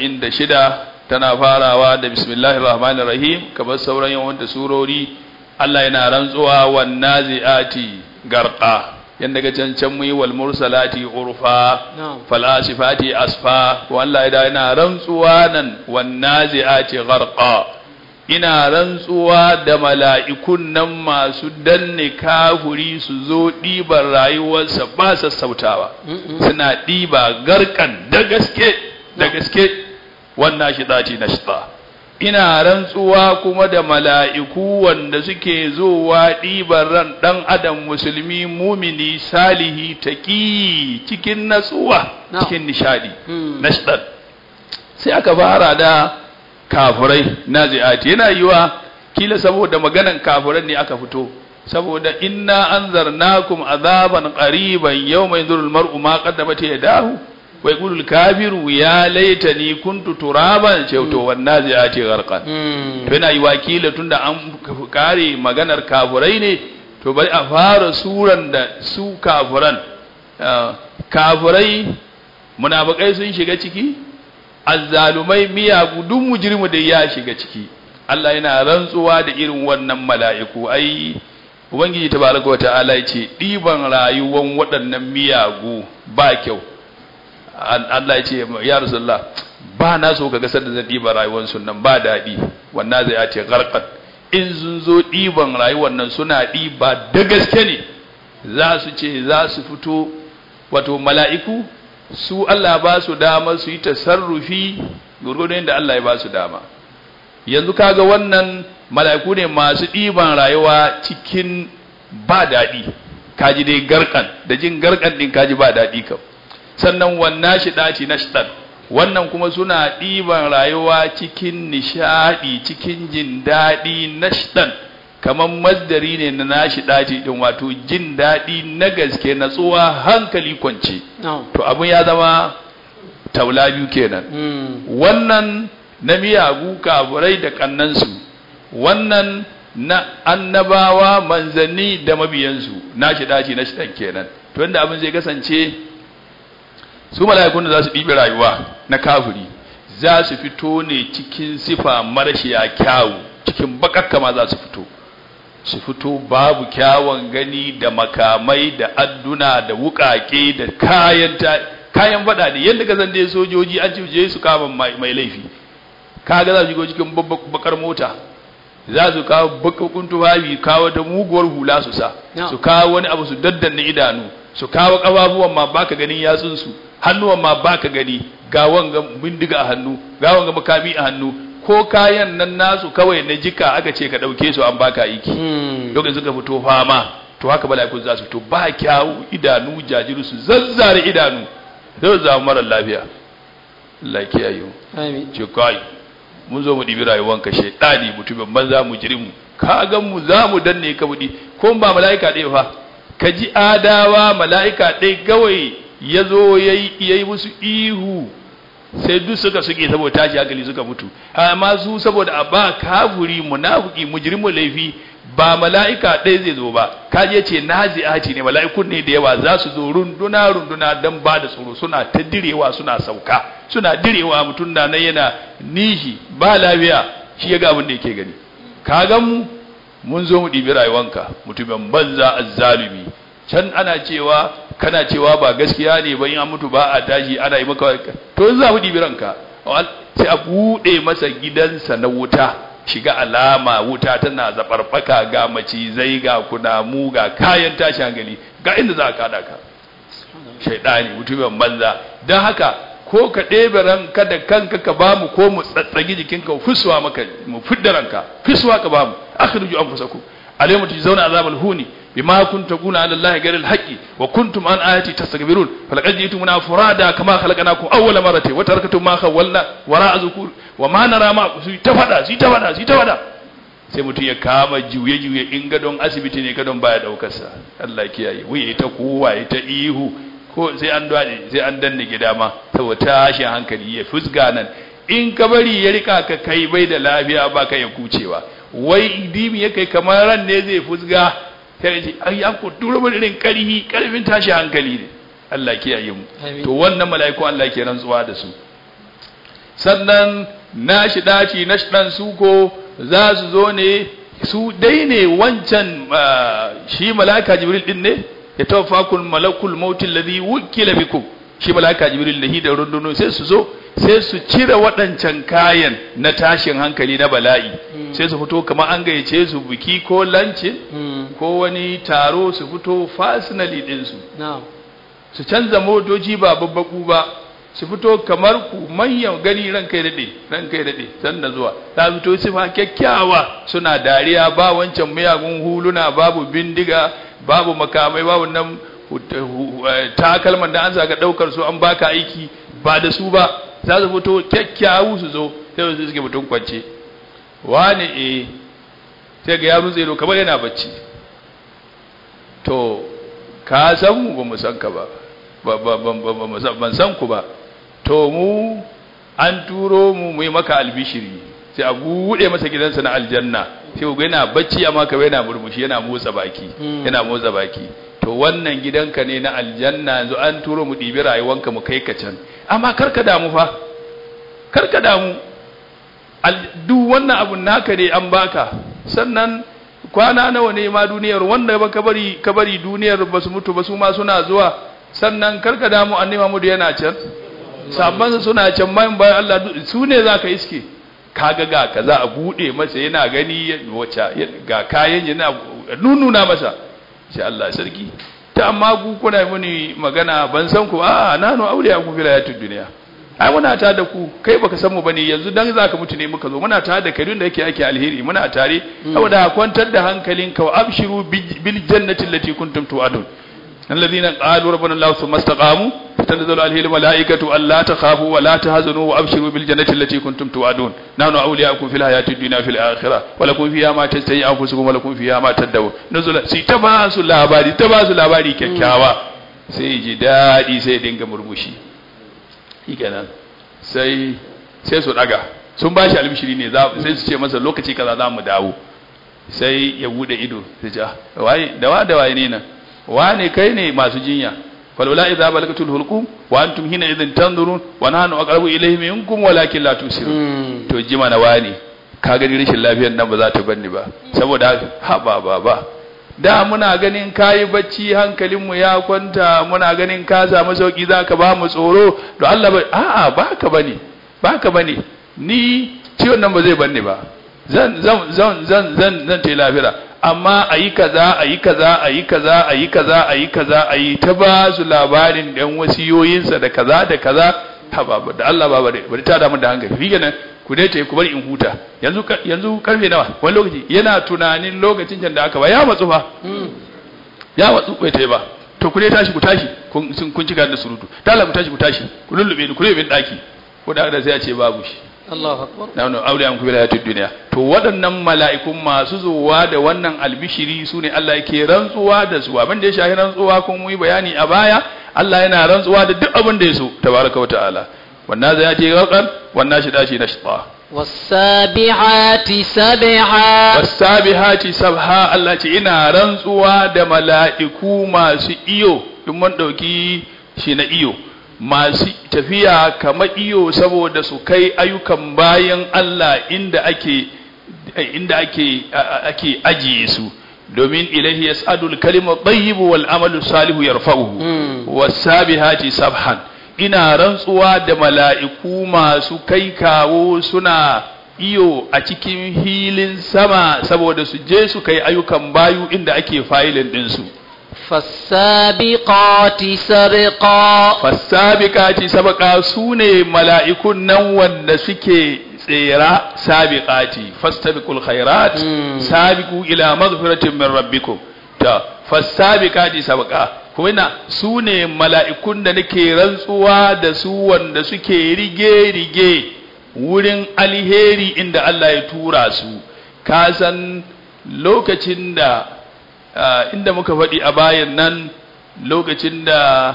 46 tana farawa da bismillahir rahmanir rahim kamar sauran yawan da surori Allah yana rantsuwa wan naziati garqa yanda ga can can muyi wal mursalati urfa نعم falasifati asfa to Allah ya da yana rantsuwa nan wan nazi'ati gharqa ina rantsuwa da mala'ikun nan masu danne kafuri su zo ɗiban rayuwarsa ba sassautawa Mm-mm. suna ɗiba garkan da gaske da gaske wannan shi dace na shita ina rantsuwa kuma da mala'iku wanda suke zowa ɗiban ran ɗan adam musulmi mumini salihi taƙi cikin natsuwa No. cikin nishadi Mm. nashdan sai aka fara da kafurai nazi'ati yana yiwa kila saboda maganan kafuran ne aka fito saboda inna anzarnakum azaban qariban yawma yanzurul mar'u ma qaddamat yadahu wa yaqulul kafiru ya laitani kuntu turaban ce to wan nazi'ati gharqan Mm. to yana yiwa kila tunda an kare maganar kafurai ne to bari a fara suran da su kafuran Ah, kafurai munafikai sun shiga ciki azzalumai miyagu duk mujrimu da ya shiga ciki Allah yana rantsuwa da irin wannan mala'iku ai ubangiji tabaraka wa ta'ala yace diban rayuwan waɗannan miyagu ba kyau An- Allah yace ya rasulullah ba na so ka gasar da zan diba rayuwar su nan ba daɗi wannan zai ce garqat in sun zo diban rayuwar nan suna diba da gaske ne za su ce za su fito wato mala'iku su Allah ba su dama su yi tasarrufi gurgurdun da Allah ya ba su dama yanzu kaga wannan mala'iku ne masu ɗiban rayuwa cikin ba daɗi kaji dai garkan da jin garkan ɗin kaji ba daɗi kam sannan wannan shi ɗaci na shiɗan wannan kuma suna ɗiban rayuwa cikin nishaɗi cikin jin daɗi na shiɗan kamar masdari ne na nashi ɗaci ɗin wato jin daɗi na gaske natsuwa hankali kwance نعم to abin ya zama taula biyu kenan Mm. wannan na miyagu kafurai da kannansu wannan na annabawa manzanni da mabiyansu na shi dace na shidan kenan to inda abin zai kasance su mala'ikun da za su ɗibi rayuwa na kafiri za su fito ne cikin sifa marashiya kyawu cikin bakakka ma za su fito su fito babu kyawun gani da makamai da adduna da wukake da kayan ta kayan fada ne yadda ka san dai sojoji an ce je su kama mai mai laifi kaga za su shigo cikin babbar bakar mota za su kawo bakakun tufafi kawo ta muguwar hula su sa No. su kawo wani abu su daddanna idanu su kawo ƙafafuwan ma baka ganin yatsunsu hannuwan ma baka gani ga wanga bindiga a hannu ga wanga makami a hannu ko kayan nan nasu kawai na jika aka ce ka ɗauke su an baka aiki Mm. lokacin suka fito fama to haka mala'ikun za su fito ba kyawu idanu jajiru su zazzare idanu zai zama mara lafiya Allah ya kiyaye mu Amin. ce kai mun zo mu ɗibi rayuwanka shaidani mutumin banza mu jiri mu ka ga mu za mu danne ka budi ko ba mala'ika ɗaya fa ka ji adawa mala'ika ɗaya gawai ya zo ya yi musu ihu sai duk suka suke saboda tashi hankali suka mutu amma su saboda a ba kafuri munafiki mujrimu laifi ba mala'ika ɗaya zai zo ba kaji ya ce nazi'ati ne mala'ikun ne da yawa za su zo runduna runduna don ba da tsoro suna ta direwa suna sauka suna direwa mutum na nan yana nishi ba lafiya shi ya ga abin da yake gani ka gan mu mun zo mu ɗibi rayuwanka mutumin banza azzalumi can ana cewa kana cewa ba gaskiya ne ba in an mutu ba a tashi ana yi maka to in za mu ɗibi ranka sai a buɗe masa gidansa na wuta shiga alama wuta tana zaɓarɓaka ga macizai ga kunamu ga kayan tashi hankali ga inda za a kada ka shaidani mutumin banza don haka ko ka ɗebe ranka da kanka ka ba mu ko mu tsatsagi jikinka mu fisuwa maka mu fidda ranka fisuwa ka ba mu akhriju anfusakum alayhi tujzauna azabal huni bima kuntum taquna ala allahi ghayril haqqi wa kuntum an ayati tastakbirun falaqad ji'tumuna furada kama khalaqnakum awwala marrati wa taraktum ma khawwalna wara'a zukur wa ma nara ma su ta fada su ta fada su ta fada sai mutum ya kama juye juye in gadon asibiti ne gadon baya daukar sa Allah ya kiyaye wuya ta kowa ya ta ihu ko sai an dade sai an danne gida ma saboda tashin hankali ya fusga nan in ka bari ya rika ka kai bai da lafiya ba ka ya kucewa wai dimi ya kai kamar ran ne zai fusga sai ya ce ai an ku tura mun irin karhi karfin tashi hankali ne Allah ya kiyaye mu Amin. to wannan mala'iku Allah ke rantsuwa da su sannan nashi daci nashi dan suko za su zo ne su dai ne wancan ah, shi mala'ika jibril din ne ya tawaffakul malakul mautil ladhi wukila bikum shi mala'ika jibril da hi da runduno sai su zo sai su cire waɗancan kayan na tashin hankali na bala'i sai su fito kamar an gayyace su biki ko lancin Mm. ko wani taro su fito fasinali ɗinsu Na'am. su canza motoci ba babbaku ba su fito kamar ku manyan gani ran kai daɗe ran kai daɗe sanda zuwa ta fito sifa kyakkyawa suna dariya ba wancan miyagun huluna babu bindiga babu makamai babu nan hu- hu- eh, takalman da an saka ɗaukar su an baka aiki ba da su ba za su fito kyakkyawu su zo sai su suke mutum kwance wani eh sai ga ya rutse ido kamar yana bacci to ka san mu ba mu san ka ba ba ba ba ba- ba mu san- ban san ku ba to mu an turo mu mu yi maka albishiri sai a buɗe masa gidansa na aljanna sai ku ga yana bacci amma ka yana murmushi yana motsa baki Mm. yana motsa baki to wannan gidanka ne na aljanna yanzu an turo mu ɗibi rayuwanka mu kai ka can amma kar ka damu fa kar ka damu Al- duk wannan abun naka ne an baka sannan kwana nawa ne ma duniyar wanda ba ka bari ka bari duniyar ba su mutu ba su ma suna zuwa sannan karka damu annabi Muhammad yana can sabban suna can bayan bayan Allah duk- su ne zaka iske kaga ga kaza a bude masa yana gani ya- wace ya- ga kayan yana nununa masa sai Allah sarki ta amma ku kuna muni magana ban san ku a nanu auliya ku fil hayatid dunya ai muna tare da ku kai baka san mu bane yanzu dan zaka mutu ne muka zo muna tare da kai duk da yake ake alheri muna tare saboda kwantar da hankalinka wa abshiru bi- bil jannati allati kuntum tu'adun alladhina qalu rabbana allah thumma istaqamu tanzalu alaihim malaikatu alla takhafu wa la tahzanu wa abshiru bil jannati allati kuntum tu'adun nahnu awliyaakum fil hayati dunya fil akhirah wa lakum fiha ma tastahi anfusukum wa lakum fiha ma tadawun nuzula sai ta ba su labari ta ba su labari kyakkyawa sai ji dadi sai dinga murmushi shikenan sai sai su daga sun ba shi albishiri ne za sai su ce masa lokaci kaza za mu dawo sai ya bude ido sai ce "Ah, waye da wa da waye ne nan wane kai ne masu jinya falwala idza balagatul hulqum wa antum hina idhin tanzurun wa nahnu aqrabu ilayhi minkum walakin la tusirun Mm. to jima na wani ka gani rashin lafiyar nan ba za ta banni ba saboda ha ba ba ba da muna ganin kayi bacci hankalinmu ya kwanta muna ganin ka samu sauki zaka ba mu tsoro to Allah ba a'a baka bane baka bane ni ciwon nan ba zai banni ba zan zan zan zan zan zan ta lafira amma ayi kaza ayi kaza ayi kaza ayi kaza ayi kaza ayi ta ba su labarin dan wasiyoyinsa da kaza da kaza ha baba da Allah baba dai bari ta damu da hankali shi kenan ku dai ta ku bari in huta yanzu yanzu karfe nawa wani lokaci yana tunanin lokacin can da aka ba ya matsu fa ya matsu bai ta ba to ku dai tashi ku tashi kun sun kun cika da surutu ta Allah ku tashi ku tashi ku lullube ni ku lullube daki ko da sai ya ce babu shi Allahu akbar na wannan aure an kubila ta duniya to waɗannan mala'ikun masu zuwa da wannan albishiri su ne Allah yake rantsuwa da su abin da ya shahi rantsuwa kuma mu yi bayani a baya Allah yana rantsuwa da duk abin da ya so tabaraka wa ta'ala wannan zai ce gaban wannan shi dashi na shita والسابحات سبحا wasabihati sabha Allah ce ina rantsuwa da mala'iku masu iyo in mun dauki shi na iyo masu tafiya kamar iyo saboda su kai ayyukan bayan Allah inda ake inda ake ake ajiye su domin ilahi yas'adul kalimu tayyibu wal amalu salihu yarfa'uhu wasabihati sabhan ina rantsuwa da mala'iku masu kai kawo suna iyo a cikin hilin sama saboda su je su kai ayyukan bayu inda ake fayilin ɗinsu. فالسابقات سبقا Fassabiƙati sabaka su ne mala'ikun nan wanda suke tsera sabiƙati, fastabiqul khairat, Mm. sabiqu ila maghfiratin min rabbikum. Ta, fassabiƙati sabaka, kuma ina su ne mala'ikun da nake rantsuwa da su wanda suke rige-rige wurin alheri inda Allah ya tura su. Ka san lokacin da Ah, inda muka faɗi a bayan nan lokacin da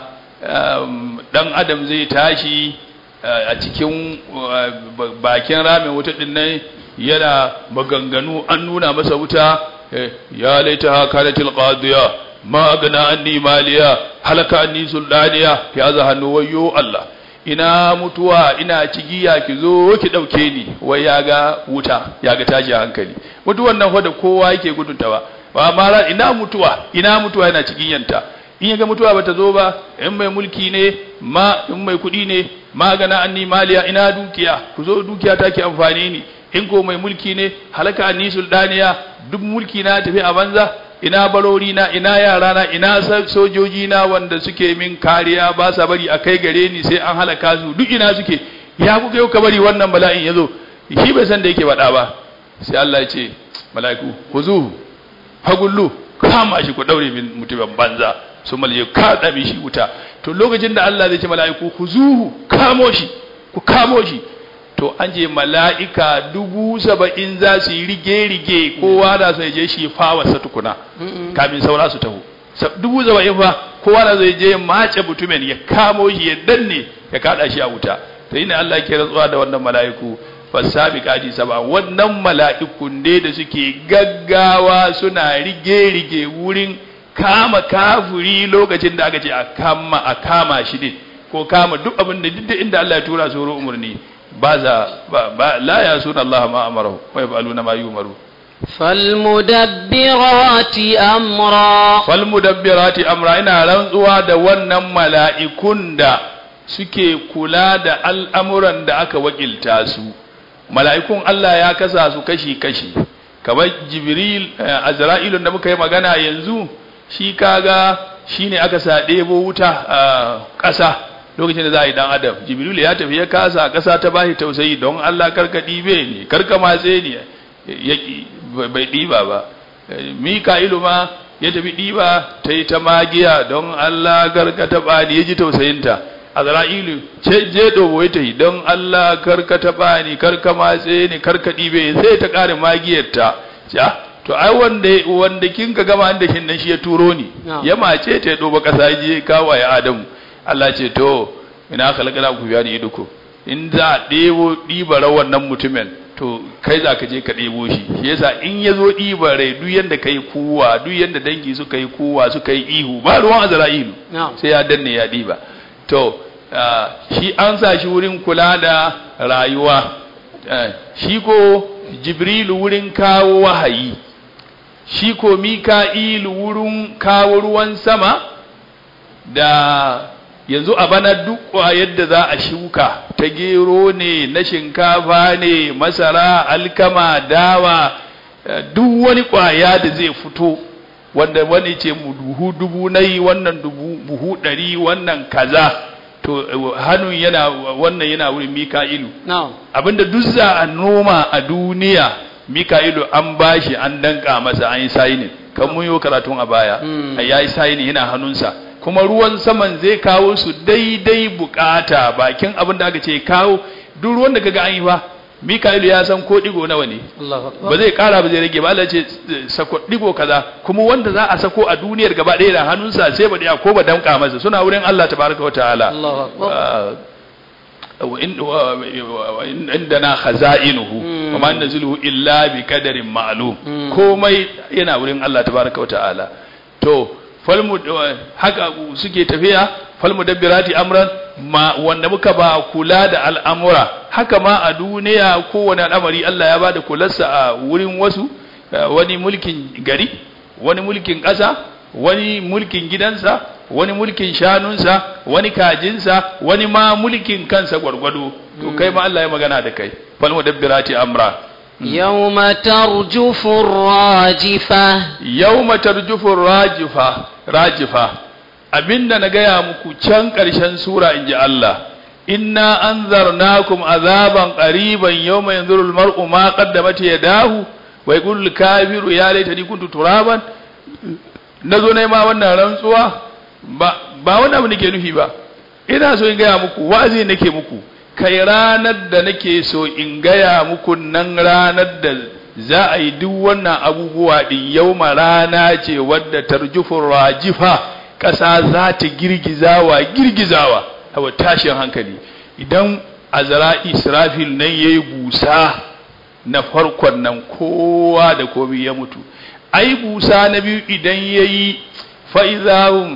um, ɗan adam zai tashi ah, a cikin ah, ba- bakin ramin wuta ɗin nan yana maganganu an nuna masa wuta eh, ya laita haka da tilqadiya ma gana anni maliya halaka anni sultaniya ya za hannu wayo Allah ina mutuwa ina cigiya ki zo ki ɗauke ni wai ya ga wuta ya ga tashi hankali mutuwan nan fa da kowa yake gudunta ba ba ma ra- ina mutuwa ina mutuwa yana cikin yanta in ya ga mutuwa bata zo ba in mai mulki ne ma in mai kuɗi ne magana anni maliya ina dukiya ku zo dukiya take amfani ni in ko mai mulki ne halaka anni sultaniya duk mulki na tafi a banza ina barori na ina yara na ina sa- sojoji na wanda suke min kariya ba sa bari a kai gare ni sai an halaka su duk ina suke ya kuka yau ka bari wannan bala'in ya zo shi bai san da yake faɗa ba sai Allah ya ce mala'iku ku zuhu fagullu kama shi ku daure min mutumin banza su malje ka dabi shi wuta to lokacin da Allah zai ce mala'iku ku zuhu kamo shi ku kamo shi to an je mala'ika dubu saba'in za su yi rige-rige kowa da sai je shi fawarsa tukuna kamin saura su taho Sa- dubu saba'in fa kowa da zai je mace mutumin ya kamo shi ya danne ya kada shi a wuta to ina Allah ke rantsuwa da wannan mala'iku fasabiqati saba wannan mala'ikun ne da suke gaggawa suna rige-rige wurin kama kafuri lokacin da aka ce a kama a kama shi ne ko kama duk abin da duk inda Allah ya tura su wurin umarni ba za ba, ba la ya suna Allah ma amarahu wa yaf'aluna ma yumaru فالمدبرات أمرا fal mudabbirati amra ina rantsuwa da wannan mala'ikun da suke kula da al'amuran da aka wakilta su mala'ikun Allah ya kasa su kashi-kashi kamar jibril eh, azra'ilun da muka yi magana yanzu shi kaga shi ne aka sa ɗebo wuta a ƙasa lokacin da za a yi ɗan adam jibril ya tafi ya kasa ƙasa ta bashi tausayi don Allah karka ɗibe ne karka matse ne ya ƙi bai ɗiba ba Eh, mika'ilu ma ya tafi ɗiba ta yi ta magiya don Allah karka taɓa ni ya ji tausayinta azra'ilu ce je dobo ta yi don Allah karka taɓa ni karka matse ni karka ɗibe sai ta ƙara magiyarta ja to ai wanda wanda kin ka gama da shin nan shi ya turo ni Na'am. ya mace ta ya doba ƙasa je kawo ya Adamu Allah ce to ina khalaqana ku biya ni iduku in za a ɗebo ɗiba wannan mutumin to kai za ka je ka ɗebo shi shi yasa in ya zo ɗiba rai duk yanda kai kuwa duk yanda dangi suka yi kuwa suka yi ihu ba ruwan azra'ilu نعم sai ya danne ya ɗiba to ah, shi an sa shi wurin kula da rayuwa Eh, shi ko jibrilu wurin kawo wahayi shi ko mika'ilu wurin kawo ruwan sama da yanzu a bana duk yadda za a shuka ta gero ne na shinkafa ne masara alkama dawa eh, duk wani kwaya da zai fito wanda wani ce mu duhu dubu na yi wannan dubu buhu ɗari wannan kaza to eh, hannun yana wannan yana wurin mika'ilu na'am abinda duk za a noma a duniya mika'ilu an bashi an danka masa an yi sayinin kan mun yi karatun a baya Mm. a yayi sayinin yana hannunsa kuma ruwan saman zai kawo su daidai bukata bakin abin da aka ce kawo duk ruwan da kaga an yi ba mika'ilu ya san ko digo nawa ne Allahu akbar ba zai kara ba zai rage ba Allah ce eh, sako digo kaza kuma wanda za a sako a duniyar gaba ɗaya da hannunsa sai ba da ko ba danka masa suna wurin Allah tabaraka wa ta'ala Allahu akbar آه، وإن و- وإن عندنا خزائنه مم. وما ننزله إلا بقدر معلوم مم. komai yana wurin Allah tabaraka wa ta'ala to falmu haka suke tafiya falmu dabbirati amran ma wanda muka ba kula da al'amura haka ma a duniya kowane al'amari Allah ya bada kularsa a wurin wasu eh, wani mulkin gari wani mulkin ƙasa wani mulkin gidansa wani mulkin shanunsa wani kajinsa wani ma mulkin kansa gwargwado to kai ma Allah ya magana da kai falmu dabbirati amra يوم ترجف الراجفة yawma tarjufu rajifa rajifa abinda na gaya muku can ƙarshen sura in ji Allah inna anzarnakum azaban qariban yawma yanzuru almar'u ma qaddamat yadahu wa yaqulu kafiru ya laitani kuntu turaban nazo ne ma wannan rantsuwa ba ba wani abu nake nufi ba ina so in gaya muku wa'azi nake muku kai ranar da nake so in gaya muku nan ranar da za a yi duk wannan abubuwa din yauma rana ce wadda tarjufin rajifa ƙasa za ta girgizawa girgizawa hawa tashin hankali idan azara israfil nan ya yi busa na farkon nan kowa da komi ya mutu ai busa na biyu idan ya yi fa'izahun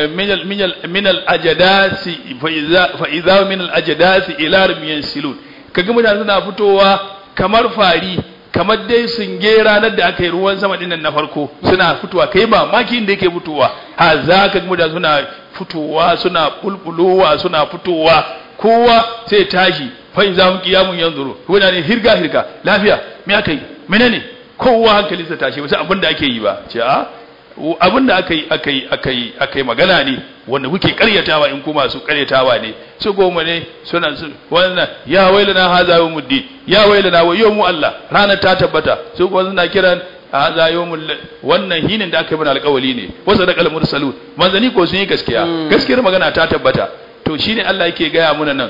min al'ajadasi fa'izahun min al'ajadasi ila rumiyan silon kaga mutane suna fitowa kamar fari kamar dai sun ge ranar da aka yi ruwan sama dinnan na farko suna fitowa kai ba maki inda yake fitowa ha za ka ga mutane suna fitowa suna bulbulowa suna fitowa kowa sai tashi fa in zamu kiyamun yanzuru mutane hirga hirga lafiya me aka yi menene kowa hankalinsa tashi ba sai abin da ake yi ba ce a abin da aka yi aka yi aka yi aka yi magana ne wanda kuke karyatawa in kuma su karyatawa ne su goma ne suna su wannan ya wailana haza yawmuddin ya wailana wa yawmu Allah ranar ta tabbata su kuma suna kiran haza yawmul wannan hinin da aka yi mana alƙawali ne wa sadaqal mursalun manzani ko sun yi gaskiya Mm. gaskiyar magana ta tabbata to shine Allah yake gaya muna nan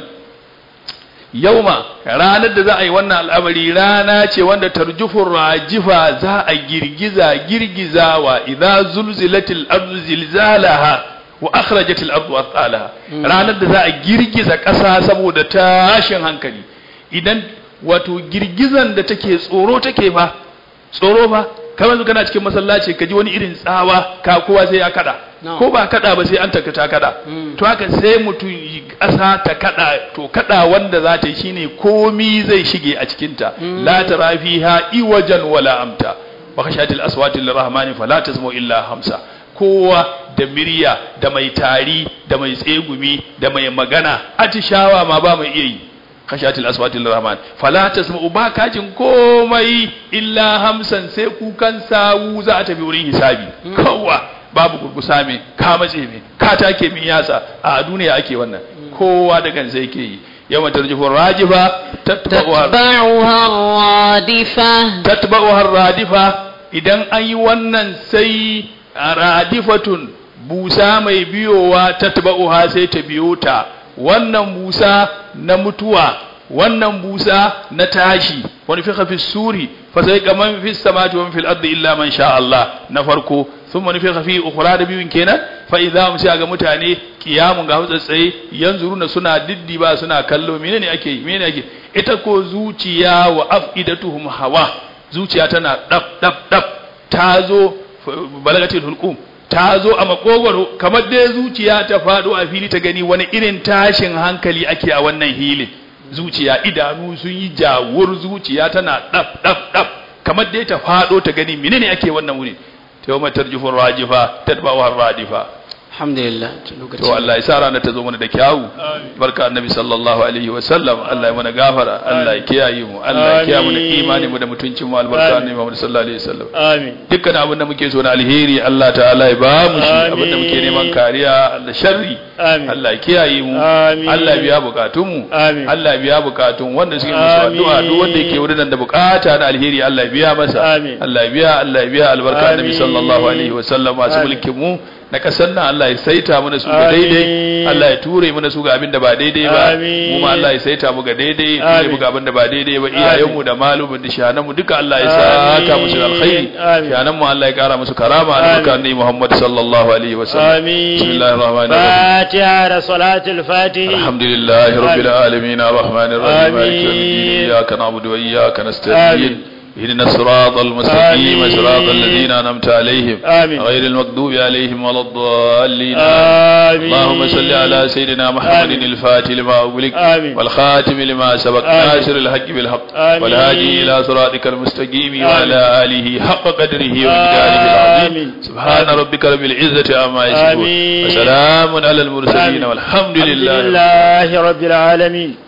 yauma ranar da za a yi wannan al'amari rana ce wanda tarjufur rajifa za a girgiza girgizawa idza zulzilatil ardu zilzalaha wa akhrajatil ardu athqalaha ranar da za a girgiza ƙasa saboda tashin hankali idan wato girgizan da take tsoro take fa tsoro fa kamar yanzu kana cikin masallaci ka ji wani irin tsawa ka kowa sai ya kada No. ko ba kada ba sai an taka ta kada Mm. to haka sai mutum yi ƙasa ta kada to kada wanda za ta yi shine komi zai shige a cikinta Mm. la tara fiha iwajan wala amta wa khashatil aswati lirrahmani fala tasmu illa hamsa kowa da murya da mai tari da mai tsegumi da mai magana atishawa ma ba mai iya yi khashatil aswati lirrahman fala tasmu ba kajin komai illa hamsan sai kukan sawu za a tafi wurin hisabi kowa babu gurgusa me ka matse me ka take min yatsa a duniya ake wannan kowa da kansa yake yi yawma tarjifu rajifa tatba'uha تتبعها الرادفة tatba'uha radifa idan an yi wannan sai radifatun busa mai biyowa tatba'uha sai ta biyo ta wannan busa na mutuwa wannan busa na tashi wani fi fi suri fa sai kaman fi samati wa fil ardi illa man sha Allah na farko thumma nufiqa fi ukhra da biyun kenan fa idza hum sai ga mutane kiyamun ga tsaye yanzuruna suna diddiba suna kallo menene ake yi menene ake ita ko zuciya wa afidatuhum hawa zuciya tana dab dab dab ta zo balagatul hulqum ta zo a makogwaro kamar dai zuciya ta faɗo a fili ta gani wani irin tashin hankali ake a wannan hilin zuciya idanu sun yi jawur zuciya tana ɗaf ɗaf ɗaf kamar dai ta faɗo ta gani menene ake wannan wuri ta yau matar jufin rajifa ta taɓa radifa alhamdulillah to Allah ya sa ranar ta zo mana da kyawu barka annabi sallallahu alaihi wa sallam Allah ya mana gafara Allah ya kiyaye mu Allah ya kiyaye mu da imani mu da mutuncin mu albarka annabi Muhammad sallallahu alaihi wa sallam amin dukkan abin da muke so na alheri Allah ta'ala ya ba mu shi Amin. abin da muke neman kariya da sharri amin Allah ya kiyaye mu Amin. Allah ya biya bukatun mu Amin. Allah ya biya bukatun wanda suke musu Amin. addu'a duk wanda yake wurin nan da bukata na alheri Allah ya biya masa Amin. Allah ya biya Allah ya biya albarka annabi Amin. sallallahu alaihi wa sallam masu Amin. mulkin mu na kasar nan Allah ya saita mana su ga Amin. daidai Allah ya ture mana su ga abin da ba daidai ba Amin. mu ma Allah ya saita mu ga daidai ya ture Amin. mu ga abin da ba daidai ba iyayen mu da malumin da shanan mu duka Allah ya saka musu da alkhairi Amin. shanan mu Allah ya kara musu karama albarka annabi Muhammad sallallahu alaihi wa sallam آمين بسم الله الرحمن الرحيم فاتحة صلاة الفاتح الحمد لله رب آمين. العالمين الرحمن الرحيم مالك يوم الدين آمين. إياك نعبد وإياك آمين. نستعين اهدنا الصراط المستقيم آمين. صراط الذين أنعمت عليهم آمين. غير المغضوب عليهم ولا الضالين آمين اللهم صل على سيدنا محمد آمين. الفاتح لما أغلق آمين. والخاتم لما سبق آمين. ناصر الحق بالحق آمين. والهادي إلى صراطك المستقيم آمين. وعلى آله حق قدره ومقداره العظيم آمين. سبحان آمين. ربك رب العزة عما يصفون آمين. وسلام على المرسلين آمين. والحمد الحمد لله لله رب العالمين